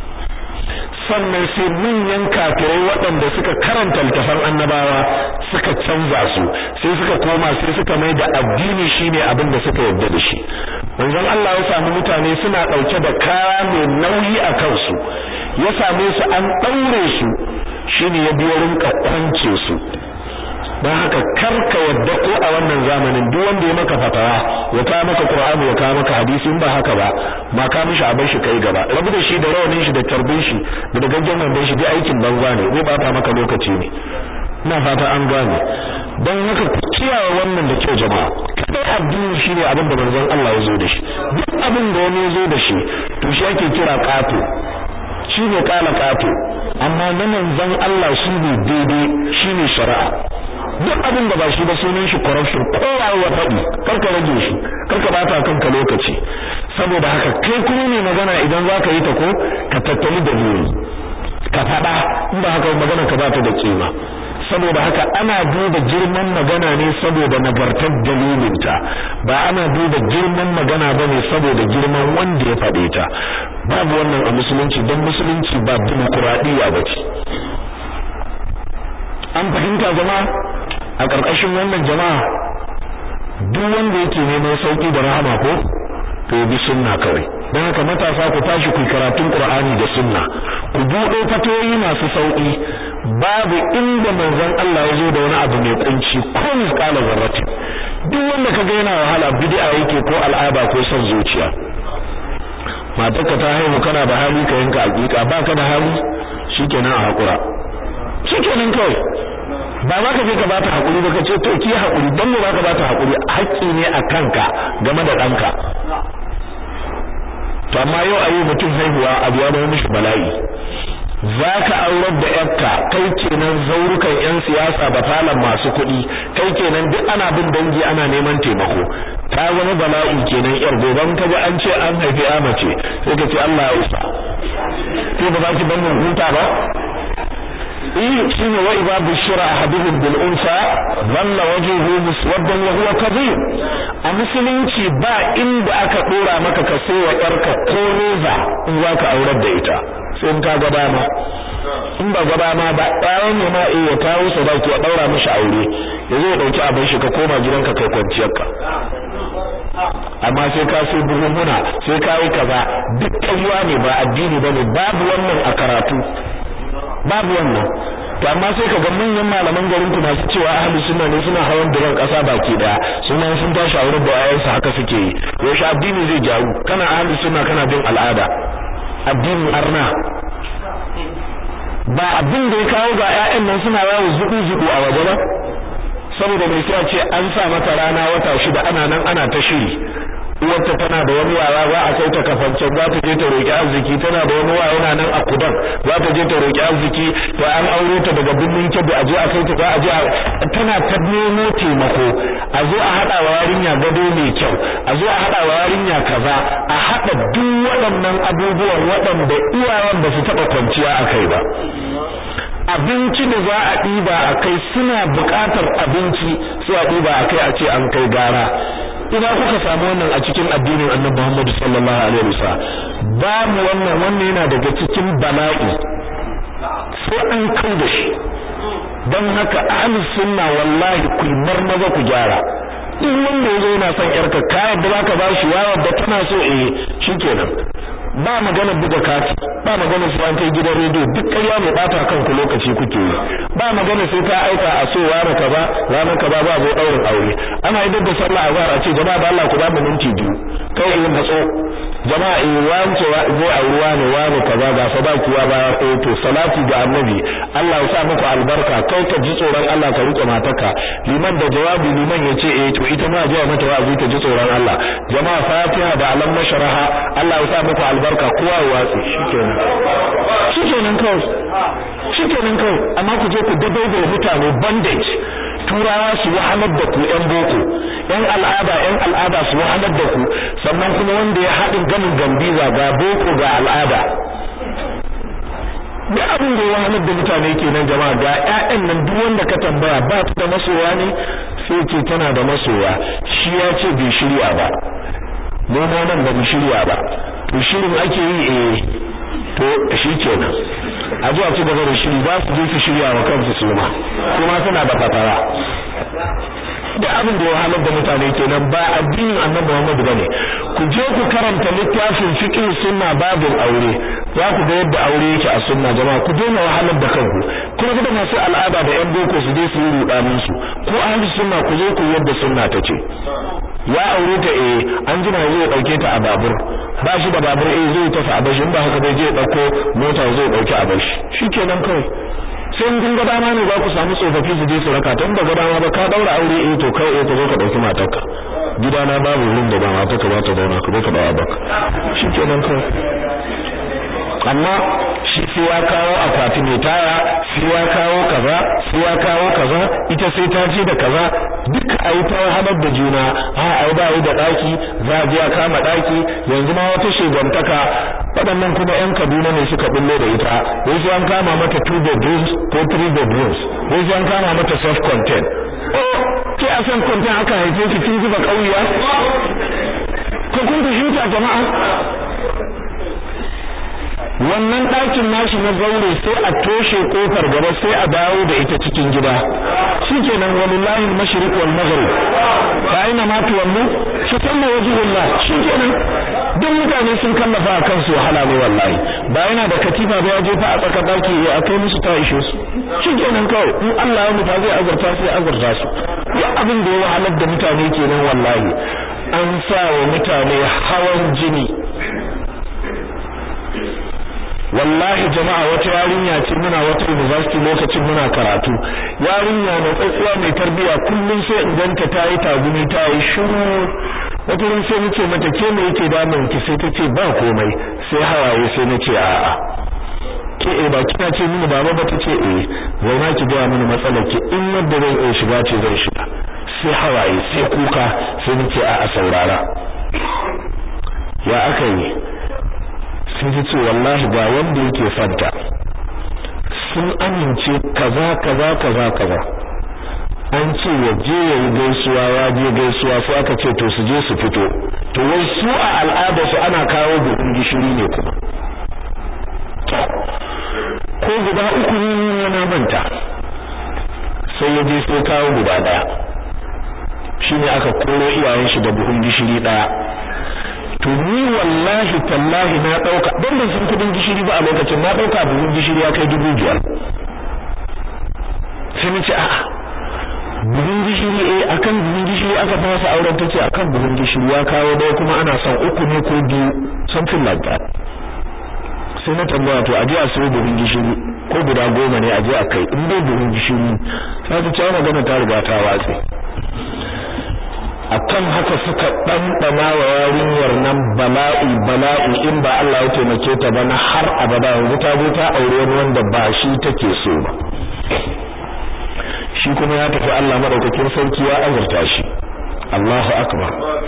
sannan sai manyan kafirai waɗanda suka karanta littafan annabawa suka canza su sai suka koma sai suka mai da addini shine abin da suka yarda da shi manzon Allah ya samu mutane suna ɗauke da kaya mai nauyi a kansu ya same su an ɗaure su shine ya biyo rinka kwance su don haka karka yadda ko a wannan zamanin duk wanda ya maka fatawa ya kawo maka Qur'ani ya kawo maka hadisi in ba haka ba ma ka mishi abin shi kai gaba rabu da shi da rawanin shi da tarbin shi da da gangan wandon shi duk aikin banza ne zai bata maka lokaci ne ina fata an gane don haka ku kiyaye wannan da kyau jama'a kai addini shine abin da manzon Allah ya zo da shi duk abin da wani ya zo da shi to shi ake kira qato shi ne kala qato amma na manzon Allah shi ne daidai shi ne shari'a duk abin da ba shi ba sunan shi corruption kowa ya faɗi karka rage shi karka bata kanka lokaci saboda haka kai kuma ne magana idan zaka yi ta ko ka tattali da buri ka faɗa in ba haka magana ka bata da kima saboda haka ana duba girman magana ne saboda nagartar dalilinta ba ana duba girman magana bane saboda girman wanda ya faɗe ta babu wannan a musulunci don musulunci ba dimokuraɗiyya ba ce an fahimta jama'a a ƙarƙashin wannan jama'a duk wanda yake neman sauki da rahama ko to bi sunna kawai don haka matasa ku tashi ku karatun Qur'ani da sunna ku buɗe fatoyi masu sauki babu inda manzon Allah ya zo da wani abu mai kunci ko misqala zarratin duk wanda kaga yana wahala bid'a yake ko al'ada ko son zuciya matarka ta haihu kana da hali ka yanka hakika baka da hali shikenan a hakura shikenan kawai ba za ka je ka bata hakuri ba ka ce to ki hakuri dan me za ka bata hakuri haƙƙi ne a kanka game da ɗanka to amma yau a yi mutum haihuwa abu ya zama mishi bala'i za ka aurar da yarka kai kenan zaurukan yan siyasa da falon masu kuɗi kai kenan duk ana bin dangi ana neman taimako ta zama bala'i kenan yar goban ka ji an ce an haifi ya mace sai ka ce Allah ya isa to ba za ki ban mun huta ba eh shine wa idza bushira ahaduhum bil unsa dhalla wajhuhu muswaddan wa huwa kadhib a musulunci ba inda aka dora maka ka sai wa yarka ko reza in za ka aurar da ita sai in ka ga dama in ba ga dama ba ɗayan ne ma eh ya kawo sadaki ya daura mishi aure ya zo ya dauki abin shi ka koma gidanka kai kwanciyarka amma sai ka sai buhunhuna sai ka yi kaza duk ƙarya ne ba addini bane babu wannan a karatu babu wannan to amma sai ka ga manyan malaman garin ku masu cewa ahli sunna ne suna hawan duran kasa baki daya suna sun tashi a wurin da ayansu haka suke yi yaushe addini zai jaru kana ahli sunna kana bin al'ada addinin arna ba abin da ya kawo ga ƴaƴan nan suna yawo zubu zubu a waje ba saboda mai sai ce an sa mata rana wata shida ana nan ana ta shiri uwarta tana da wani wawa za a kai ta kafancen za ta je ta roki arziki tana da wani wawa yana nan a kudan za ta je ta roki arziki to an aure ta daga birnin kebbi a je a kai ta za a je tana ta nemo taimako a zo a haɗa wa yarinya gado mai kyau a zo a haɗa wa yarinya kaza a haɗa duk waɗannan abubuwan waɗanda iyayen ba su taɓa kwanciya a kai ba abinci da za a ɗiba a kai suna buƙatar abinci sai a ɗiba a kai a ce an kai gara ina kuka samu wannan a cikin addinin Annabi Muhammad sallallahu alaihi wasallam babu wannan wannan yana daga cikin bala'i sai an kai da shi dan haka ahlus sunna wallahi ku maza ku gyara duk wanda yazo yana son yarka ka yadda zaka ba shi yawa da tana so eh shikenan ba magana buga kati ba magana su an kai gidan rediyo duk ƙarya mai bata kanku lokaci kuke yi ba magana sai ka aika a so wani kaza ranar kaza ba zo daurin aure ana idan da sallah azhar a ce jama'a da Allah ku ba mu minti biyu kai in matso jama'a in wance zai auri wani wani kaza ga sadaki ya ba eh to salati ga annabi Allah ya sa muku albarka kai ka ji tsoron Allah ka rike matarka liman da jawabi liman ya ce eh to ita ma jiya mata wa'azi ta ji tsoron Allah jama'a fatiha da alam nashraha Allah ya sa muku albarka kowa ya watsi shikenan shikenan kawai shikenan kawai amma ku je ku dabaiba mutane bandage turawa su wahalar da ku yan boko yan al'ada yan al'ada su wahalar da ku sannan kuma wanda ya haɗin ganin gambiza ga boko ga al'ada duk abin da ya wahalar da mutane kenan jama'a ga ƴaƴan nan duk wanda ka tambaya ba ta da masoya ne sai ce tana da masoya shi ya ce bai shirya ba mu ma nan ba mu shirya ba to shirin ake yi eh to shikenan a zuwa ci gaba da shiri za su je su shirya wa kansu su ma kuma suna da fatara da abin da ya halar da mutane kenan ba addinin annabi Muhammad bane ku je ku karanta littafin fiqh sunna babul aure za ku ga yadda aure yake a sunna jama'a ku daina wahalar da kanku kuma da masu al'ada da yan boko su je su yi rudanin su ko ahli sunna ku je ku yadda sunna ta ce ya aure ta eh an jima zai dauke ta a babur ba shi da babur eh zai tafi a bashi ba haka bai je dauko mota zai dauki a bashi shikenan kawai sai in kun ga dama ne za ku samu tsofaffi su je su raka ta ba ga dama ba ka daura aure eh to kai eh ka zo ka dauki matarka gidana babu wurin da ba matarka ba ta zauna ka zo ka dawo baka shikenan kawai amma shi sai ya kawo akwati mai taya sai ya kawo kaza sai ya kawo kaza ita sai ta je da kaza duka ayi ta wahalar da juna a ai ba yi da daki za a je a kama daki yanzu ma wata shegantaka waɗannan kuma yan Kaduna ne suka bullo da ita wai sai an kama mata two bedrooms ko three bedrooms wai sai an kama mata self content oh ke a self content aka haife ki kin zuba kauya ko kun fahimta jama'a wannan ɗakin nashi na zaure sai a toshe kofar gaba sai a dawo da ita cikin gida shikenan wallahi al-mashriq wal maghrib fa aina ma tuwallu fa tamma wajhullah shikenan duk mutane sun kallafa a kansu wahala ne wallahi ba yana da katifa ba ya je fa a tsaka daki ya akai musu ta ishe su shikenan kawai in Allah ya mutu zai azurta sai azurta su ya abin da ya wahalar da mutane kenan wallahi an sa wa mutane hawan jini wallahi jama'a wata yarinya ce muna wata university lokacin muna karatu yarinya na tsatsiya mai tarbiya kullum sai in ganta ta yi tagumi ta yi shiru wata ran sai nace mata ke me yake damun ki sai tace ba komai sai hawaye sai nace a'a ke eh ba kina ce mini baba ba tace eh zauna ki ga mini matsalar ki in yadda zan iya shiga ce zan shiga sai hawaye sai kuka sai nace a'a saurara ya aka yi sai ta ce wallahi ga wanda yake fanta sun amince kaza kaza kaza kaza an ce ya je ya yi gaisuwa ya je gaisuwa sai aka ce to su je su fito to wai su a al'ada su ana kawo buhun gishiri ne kuma ko guda uku ne na manta sai ya je sai kawo guda daya shine aka koro iyayen shi da buhun gishiri daya to ni wallahi tallahi na dauka dan ban san kudin gishiri ba a lokacin na dauka buhun gishiri ya kai dubu biyar sai na ce a'a buhun gishiri eh akan buhun gishiri aka fasa auren tace akan buhun gishiri ya kawo dai kuma ana son uku ne ko biyu something like that sai na tambaya to aje a sayo buhun gishiri ko guda goma ne aje a kai in dai buhun gishiri sai ta ce magana ta riga ta watse akan haka suka ɗanɗana wa yarinyar nan bala'i bala'i in ba Allah ya taimake ta ba na har abada yanzu ta zo ta aure wani wanda ba shi take so ba shi kuma ya tafi Allah madaukakin sarki ya azurta shi Allahu akbar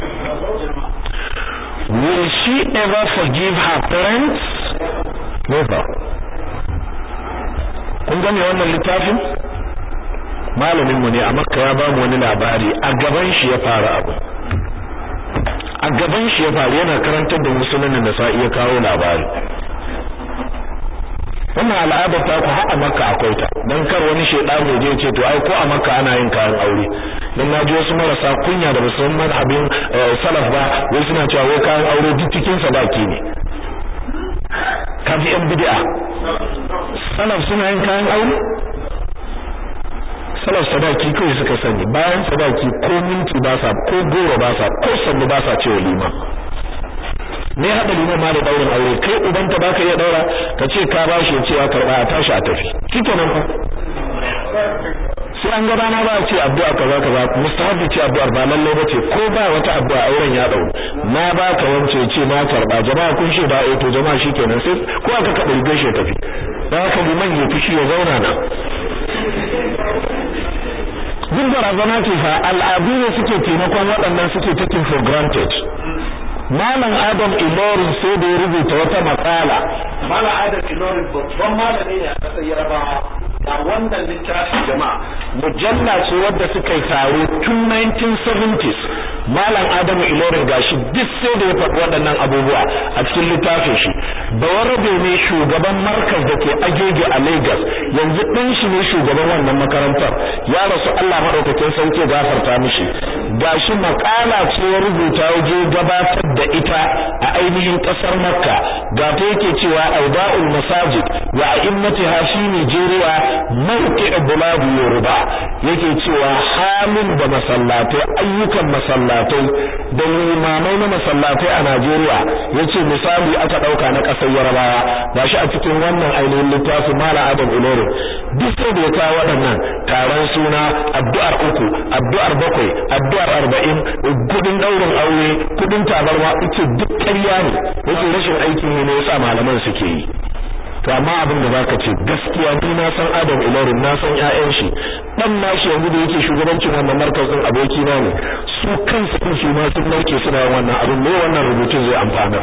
will she ever forgive her parents never kun gane wannan littafin malamin mu ne a makka ya ba mu wani labari a gaban shi ya fara abu a gaban shi ya faru yana karantar da musulmin da sa iya kawo labari wannan al'adar ta ku har a makka akwai ta dan kar wani shedani je ce to ai ko a makka ana yin kayan aure dan naji wasu marasa kunya da basu san abin salaf ba wai suna cewa wai kayan aure duk cikin sadaki ne kaji yan bid'a salaf suna yin kayan aure salaf sadaki kawai suka sani bayan sadaki ko minti ba sa ko goro ba sa ko sannu ba sa cewa liman me haɗa liman ma da daurin aure kai ubanta baka iya daura ka ce ka bashi ya ce ya karba a tashi a tafi shikenan fa sai an ga rana ba a ce addu'a kaza kaza mustahabi ce addu'ar ba lalle ba ce ko ba wata addu'a auren ya dau na baka wance ce na karba jama'a kun ce da eh to jama'a shikenan sai ko aka ka burge shi tafi dan haka liman ya fushi ya zauna na duk barazana ce fa al'adu ne suke taimakon waɗannan suke taking for granted Malam Adam Ilorin sai da ya rubuta wata matsala. Malam Adam Ilorin babban malami ne a ƙasar Yarabawa. ga wannan littafin jama'a mujalla ce wadda suka yi taro tun 1970s malam adamu ilorin gashi duk sai da ya faɗi waɗannan abubuwa a cikin littafin shi bawarabe ne shugaban markaz da ke agege a lagos yanzu ɗin shi ne shugaban wannan makarantar ya rasu allah maɗaukakin sauke gafarta mishi gashi makala ce ya rubuta waje gabatar da ita a ainihin ƙasar makka ga ta yake cewa auda'ul masajid wa a'immatiha fi nigeria mawqi' buladu yoruba yake cewa halin da masallatai ayyukan masallatai da limamai na masallatai a Najeriya yace misali aka dauka na kasar Yarabawa gashi a cikin wannan ainihin littafi Mala Adam Ulore duk sai da ya kawo waɗannan taron suna addu'ar uku addu'ar bakwai addu'ar arba'in kudin daurin aure kudin tabarma ita duk ƙarya ne yake rashin aikin ne yasa malaman suke yi to amma abin da zaka ce gaskiya ni na san Adam Ilorin na san ƴaƴan shi dan nashi yanzu da yake shugabancin wannan markazin aboki na ne su kansu din su ma sun narke suna wannan abin ne wannan rubutun zai amfana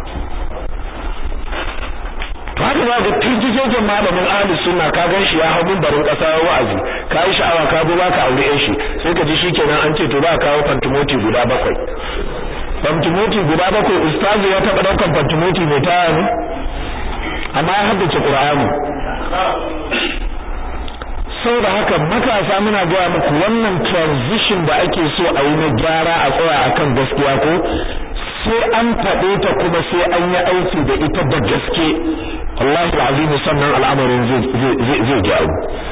to haka za ga turjijojen malamin ahli sunna ka gan shi ya hau barin kasa wa'azi ka yi sha'awa ka zo baka aure ƴan shi sai ka ji shikenan an ce to za ka kawo fantimoti guda bakwai fantimoti guda bakwai ustazu ya taɓa ɗaukan fantimoti mai taya ne amma ya haddace Qur'ani saboda haka matasa muna gaya muku wannan transition da ake so a yi na gyara a tsaya akan gaskiya ko sai an faɗe ta kuma sai an yi aiki da ita da gaske Allahu azim sannan al'amarin zai zai gyaru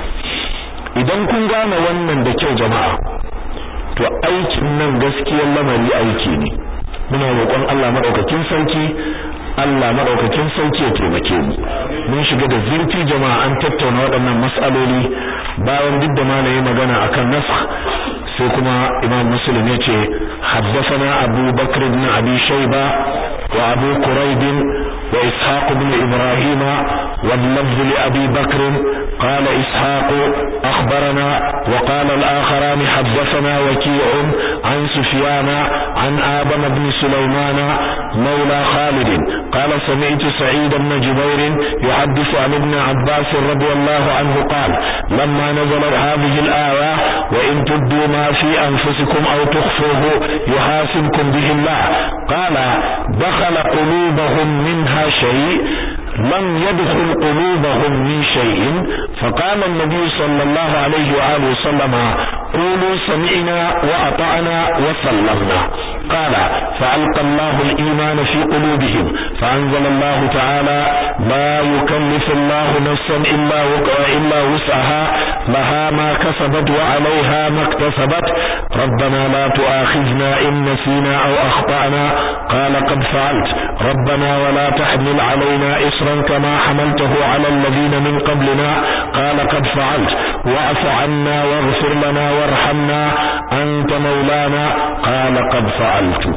idan kun gane wannan da kyau jama'a to aikin nan gaskiyar lamari aiki ne muna roƙon Allah madaukakin sarki Allah madaukakin sauki ya taimake mu mun shiga da zurfi jama'a an tattauna waɗannan mas'aloli bayan duk da malaye magana akan nasakh sai kuma Imam Muslim yace haddathana Abu Bakr ibn Abi Shayba wa Abu Quraib wa Ishaq ibn Ibrahim wa lafz li Abi Bakr قال إسحاق أخبرنا وقال الآخران حدثنا وكيع عن سفيان عن آدم بن سليمان مولى خالد قال سمعت سعيد بن جبير يحدث عن ابن عباس رضي الله عنه قال لما نزلت هذه الآية وإن تبدوا ما في أنفسكم أو تخفوه يحاسبكم به الله قال دخل قلوبهم منها شيء لم يدخل قلوبهم من شيء فقال النبي صلى الله عليه وآله وسلم قولوا سمعنا وأطعنا وسلمنا قال فألقى الله الإيمان في قلوبهم فأنزل الله تعالى لا يكلف الله نفسا إلا إلا وسعها لها ما كسبت وعليها ما اكتسبت ربنا لا تؤاخذنا إن نسينا أو أخطأنا قال قد فعلت ربنا ولا تحمل علينا إصرا كما حملته على الذين من قبلنا قال قد فعلت واعف عنا واغفر لنا وارحمنا أنت مولانا قال قد فعلت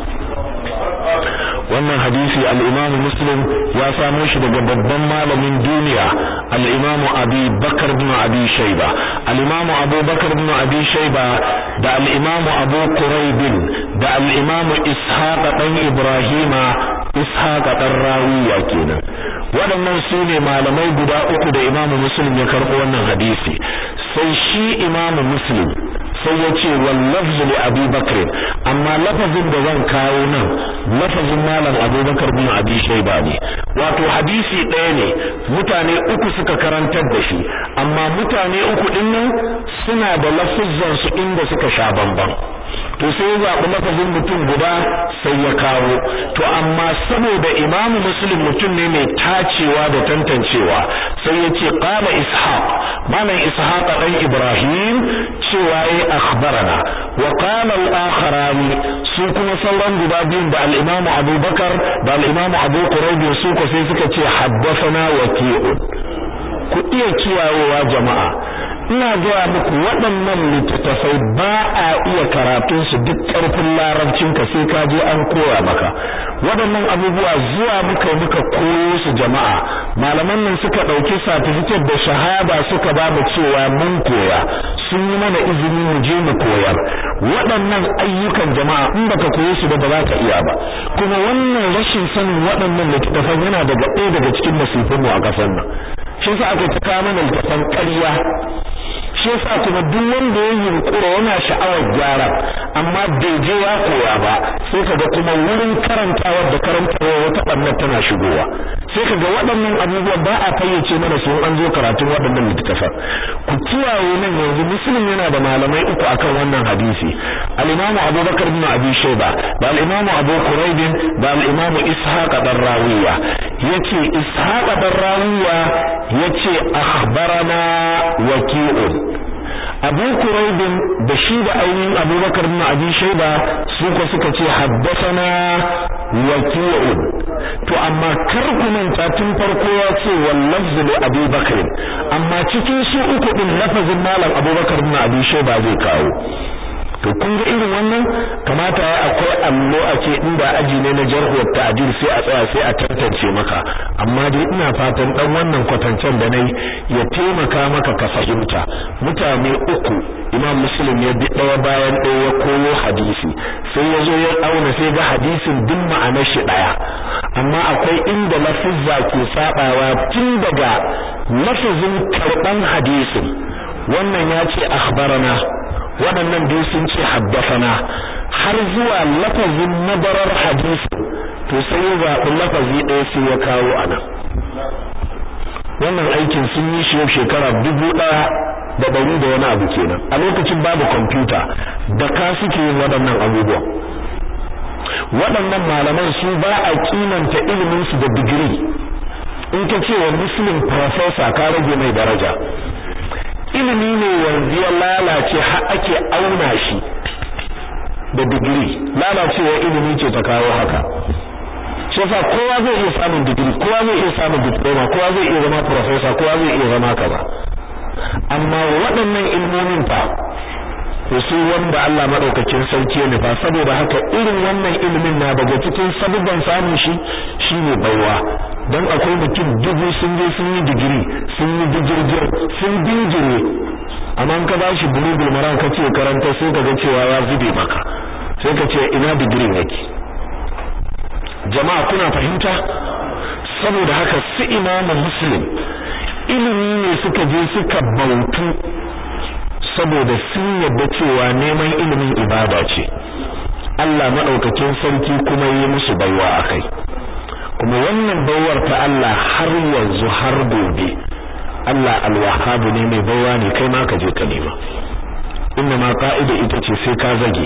wannan hadisi al-Imam Muslim ya samo shi daga babban malamin duniya al-Imam Abi Bakar ibn Abi Shayba al-Imam Abu Bakar ibn Abi Shayba da al-Imam Abu Quraib da al-Imam Ishaq dan Ibrahima Ishaq dan Rawiya kenan waɗannan su ne malamai guda uku da Imam Muslim ya karɓo wannan hadisi sai shi Imam Muslim sai ya ce wal lafzu li Abi Bakr amma lafazin da zan kawo nan lafazin malam Abu Bakar bin Abi Shayba ne wato hadisi ɗaya ne mutane uku suka karantar da shi amma mutane uku din nan suna da lafuzzan su inda suka sha bamban to sai ya zaɓi lafazin mutum guda sai ya kawo to amma saboda imam muslim mutum ne mai tacewa da tantancewa sai ya ce qala ishaq malam ishaq dan ibrahim cewa yayi akhbarana wa qala al-akharani su kuma sauran guda biyun da al-imam abubakar da al-imam abu quraib su ko sai suka ce haddathana waqi'un ku iya kiyayewa jama'a ina gaya muku waɗannan littattafai ba a iya karatun su duk ƙarfin larabcin ka sai ka je an koya maka waɗannan abubuwa zuwa muka muka koyo su jama'a malaman nan suka ɗauki certificate da shahada suka ba mu cewa mun koya sun yi mana izini mu je mu koyar waɗannan ayyukan jama'a in baka koyo su ba ba za ka iya ba kuma wannan rashin sanin waɗannan littattafan yana daga ɗaya daga cikin masifin mu a ƙasar nan shi yasa aka ta kawo mana littattafan ƙarya shi yasa kuma duk wanda ya yunkura yana sha'awar gyara amma bai je ya koya ba sai kaga kuma wurin karantawa da karantawa wata bannan tana shigowa sai kaga waɗannan abubuwan ba a fayyace mana su an zo karatun waɗannan littattafan ku kiyaye nan yanzu muslim yana da malamai uku akan wannan hadisi al-imam abubakar bin abi shayba da al-imam abu quraib da al-imam ishaq dan rawiya yace ishaq dan rawiya yace akhbarana waqi'un abu kuraibin da shi da ainihin abubakar bin abi shaiba su ko suka ce haddasana waki'un to amma kar ku manta tun farko ya ce wal lafzu li abi bakr amma cikin su uku din lafazin malam abubakar bin abi shaiba zai kawo to kun ga irin wannan kamata ya akwai allo a ce inda aji ne na jarhu ta'dil sai a tsaya sai a tantance maka amma dai ina fatan dan wannan kwatancen da nayi ya taimaka maka ka fahimta mutane uku imam muslim ya bi daya bayan daya ya koyo hadisi sai ya zo ya auna sai ga hadisin duk ma'anar shi daya amma akwai inda lafizza ke sabawa tun daga lafazin karban hadisin wannan ya ce akhbarana waɗannan biyu sun ce haddafana har zuwa lafazin madarar hadisi to sai ya zaɓi lafazi ɗaya sai ya kawo a nan wannan aikin sun yi shi yau shekara dubu ɗaya da ɗari da wani abu kenan a lokacin babu kwamfuta da ka suke yin waɗannan abubuwan waɗannan malaman su ba a kimanta iliminsu da digiri in ka ce wa muslim professor ka rage mai daraja ilimi ne yanzu ya lalace har ake auna shi da digiri lalacewa ilimi ce ta kawo haka shi yasa kowa zai iya samun digiri kowa zai iya samun diploma kowa zai iya zama professor kowa zai iya zama kaza amma waɗannan ilmomin fa su wanda Allah madaukakin sarki ne fa saboda haka irin wannan ilimin na daga cikin sabubban samun shi shine baiwa dan akwai mutum dubu sun je sun yi digiri sun yi digirgir sun dingire amma ka bashi bulugul maran ka ce karanta sai ka ga cewa ya zube maka sai ka ce ina digirin yake jama'a kuna fahimta saboda haka su imamu muslim ilimi ne suka je suka bautu saboda sun yadda cewa neman ilimin ibada ce Allah madaukakin sarki kuma yi musu baiwa akai kuma wannan baiwar ta Allah har yanzu har gobe Allah alwahhab ne mai baiwa ne kai ma ka je ka nema inna ma qa'ida ita ce sai ka zage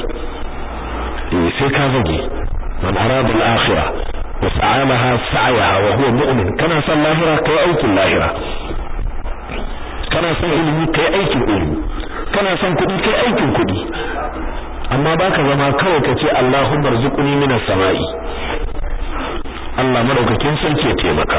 eh sai ka zage man arada al-akhirah wa sa'alaha sa'yaha wa huwa mu'min kana son lahira kai aikin lahira kana son ilimi kai aikin ilimi kana son kuɗi kai aikin kuɗi amma baka zama kawai kace Allahumma rzuqni minas sama'i Allah madaukakin sarki ya taimaka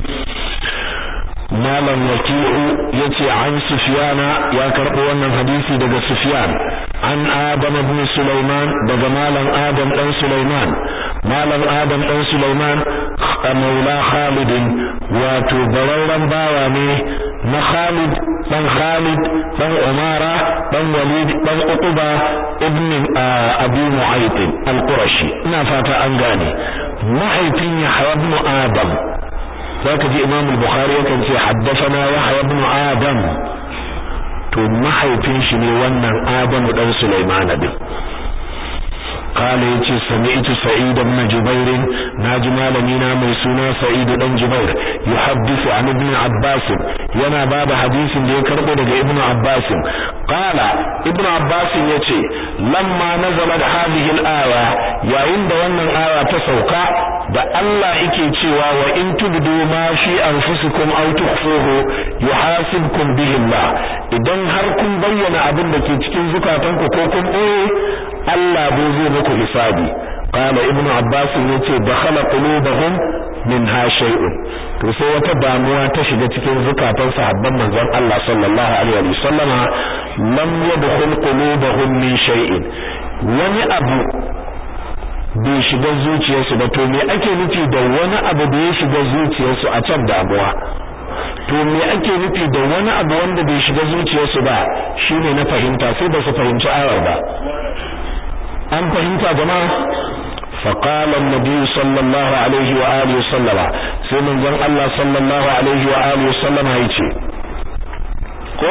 malam waki'u yace an sufyana ya karbo wannan hadisi daga sufyan an adam ibn sulaiman daga malam adam dan sulaiman malam adam dan sulaiman maula khalid wato bararran bawa ne na khalid dan khalid dan umara dan walid dan uquba ibn abi mu'ayth al-qurashi ina fata an gane mahaifin yahya ibn adam zaka ji imam al-bukhari yakan ce haddathana yahya ibn adam to mahaifin shi ne wannan adamu dan sulaiman din qala yace sami'tu sa'id ibn jubair naji malami na mai suna sa'id dan jubair yuhaddithu an ibn abbas yana bada hadisin da ya karbo daga ibn abbas qala ibn abbas yace lamma nazalat hadhihi al-aya yayin da wannan aya ta sauka da Allah yake cewa wa in tubdu ma fi anfusikum aw tukhfuhu yuhasibkum bihi Allah idan har kun bayyana abin da ke cikin zukatanku ko kun boye Allah bai zai muku hisabi qala ibnu abbas yace dakhala qulubuhum minha shay'un to sai wata damuwa ta shiga cikin zukatan sahabban manzon Allah sallallahu alaihi wa sallama lam yadkhul qulubuhum min shay'in wani abu bai shiga zuciyarsu ba to me ake nufi da wani abu da ya shiga zuciyarsu a can damuwa to me ake nufi da wani abu wanda bai shiga zuciyarsu ba shine na fahimta sai ba su fahimci ayar ba an fahimta jama'a فقال النبي صلى الله عليه وآله وسلم سيمن زن الله صلى الله عليه وآله وسلم هيتي ko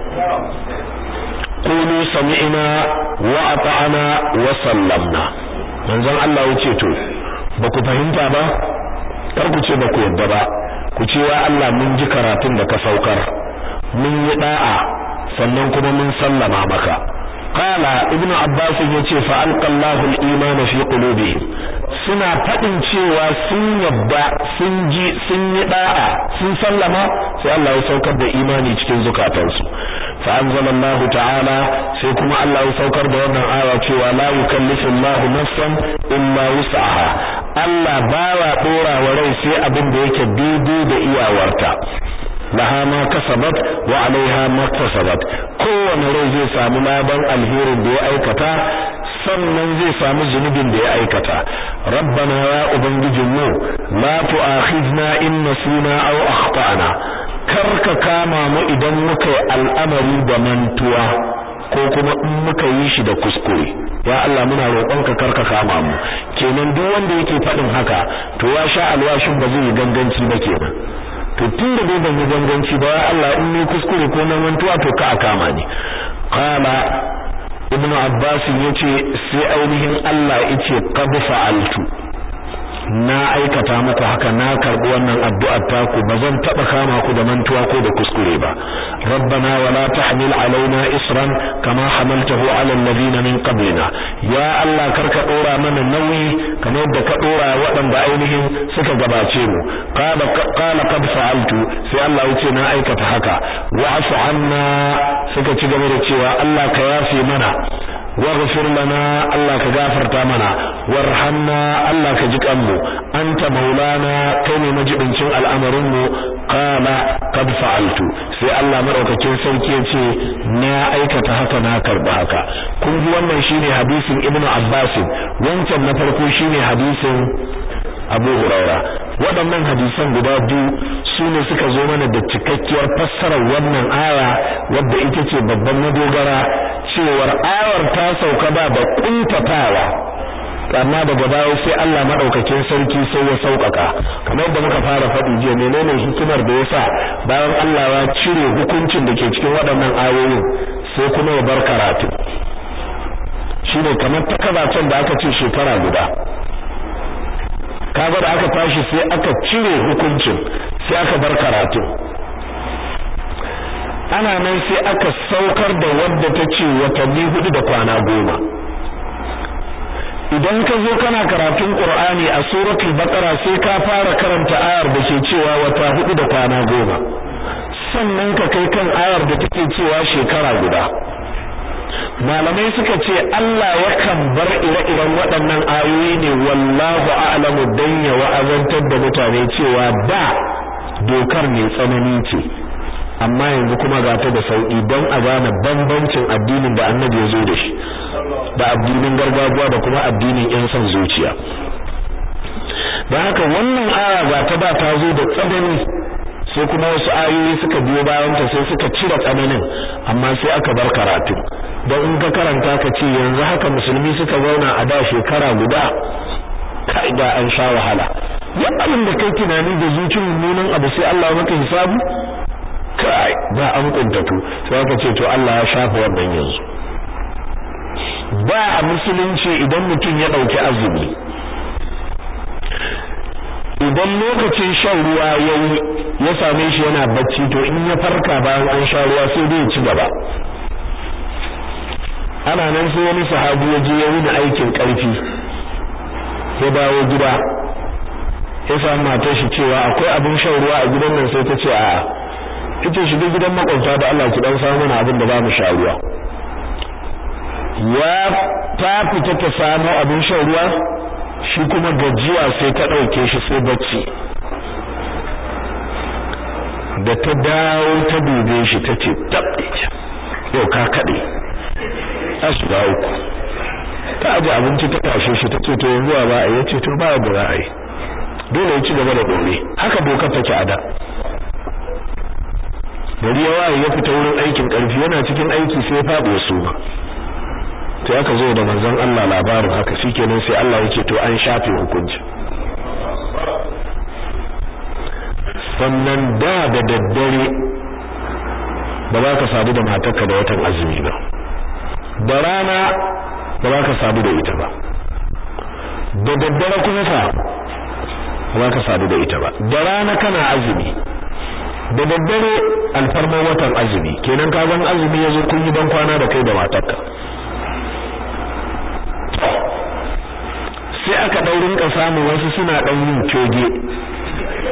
قولوا سمعنا وأطعنا وسلمنا manzon Allah yace to baku fahimta ba kar ku ce baku yadda ba ku ce wa Allah mun ji karatun da ka saukar mun yi da'a sannan kuma mun sallama maka qala ibnu abbas yace fa alqallahu al-iman fi qulubihim suna fadin cewa sun yadda sun ji sun yi da'a sun sallama sai Allah ya saukar da imani cikin zukatansu fa anzalallahu ta'ala sai kuma Allah ya saukar da wannan aya cewa la yukallifu Allahu nafsan illa wus'aha Allah baya dora wa rai sai abin da yake daidai da iyawarta laha ma kasabat wa alaiha ma kasabat kowane rai zai samu laban alherin da ya aikata sannan zai samu zunubin da ya aikata rabbana ya ubangijinmu la tu'akhizna in nasina aw akhtana karka kama mu idan muka yi al'amari da mantuwa ko kuma in muka yi shi da kuskure ya Allah muna roƙonka karka kama mu kenan duk wanda yake faɗin haka to ya sha alwashin ba zai yi ganganci ba kenan to tun da dai ban yi ganganci ba ya Allah in ni kuskure ko na mantuwa to ka kama ni qala ibnu abbas yace sai ainihin Allah yace qad fa'altu na aikata muku haka na karbi wannan addu'ar taku bazan taba kama ku da mantuwa ko da kuskure ba rabbana wala tahmil alaina isran kama hamaltahu ala alladhina min qablina ya allah karka dora mana nauyi kamar yadda ka dora waɗanda ainihin suka gabace mu qala qala qad fa'altu sai allah yace na aikata haka wa'fu anna suka ci gaba da cewa allah ka yafe mana waghfir lana Allah ka gafarta mana warhamna Allah ka ji kanmu anta maulana kai ne majibincin al'amarin mu qala qad fa'altu sai Allah madaukakin sarki ya ce na aikata haka na karba haka kun ji wannan shine hadisin Ibn Abbas wancan na farko shine hadisin Abu Huraira waɗannan hadisan guda biyu su ne suka zo mana da cikakkiyar fassarar wannan aya wadda ita ce babban madogara cewar ayar ta sauka ba da kuntatawa amma daga baya sai Allah madaukakin sarki sai ya saukaka kamar yadda muka fara faɗi jiya menene hikimar da yasa bayan Allah ya cire hukuncin da ke cikin waɗannan ayoyin sai kuma ya bar karatu shine kamar takabacin da aka ce shekara guda kaga da aka tashi sai aka cire hukuncin sai aka bar karatu ana nan sai aka saukar da wadda ta ce watanni hudu da kwana goma idan ka zo kana karatun qur'ani a suratul baqara sai ka fara karanta ayar da ke cewa wata hudu da kwana goma sannan ka kai kan ayar da take cewa shekara guda malamai suka ce Allah yakan bar ire-iren waɗannan ayoyi ne wallahu a'lamu dan ya wa'azantar da mutane cewa da dokar ne tsanani ce amma yanzu kuma ga ta da sauki don a gane bambancin addinin da annabi ya zo da shi da addinin gargajiya da kuma addinin yan son zuciya don haka wannan aya ga ta da ta zo da tsanani sai kuma wasu ayoyi suka biyo bayan ta sai suka cire tsananin amma sai aka bar karatu don in ka karanta ka ce yanzu haka musulmi suka zauna a da shekara guda kai da an sha wahala ya abin da kai tunani da zuciyar mummunan abu sai Allah maka hisabu kai ba an kuntatu sai aka ce to Allah ya shafa wannan yanzu ba a musulunci idan mutum ya ɗauki azumi idan lokacin shan ruwa yayi ya same shi yana bacci to in ya farka bayan an sha ruwa sai dai ya ci gaba ana nan sai wani sahabi ya je ya wuni aikin karfi ya dawo gida ya samu matar shi cewa akwai abin shan ruwa a gidan nan sai ta ce a'a ita shiga gidan makwabta da Allah ki dan samu mana abin da za mu sha ruwa ya ta fita ta samu abin shan ruwa shi kuma gajiya sai ta ɗauke shi sai bacci da ta dawo ta dube shi ta ce tabbice yau ka kaɗe a shiga uku ta aji abinci ta tashe shi ta ce to yanzu ba a yi ce to ba da za a yi dole ya ci gaba da dore haka dokar take a da gari ya waye ya fita wurin aikin ƙarfi yana cikin aiki sai ya faɗi su ba to aka zo da manzon Allah labarin haka shikenan sai Allah yake to an shafe hukunci sannan da da daddare ba za ka sadu da matarka da watan azumi ba da rana ba za ka sadu da ita ba da daddare kuma fa ba za ka sadu da ita ba da rana kana azumi da daddare alfarman watan azumi kenan ka gan azumi yazo kun yi ban kwana da kai da matarka sai aka ɗaurin ka samu wasu suna ɗan yin coge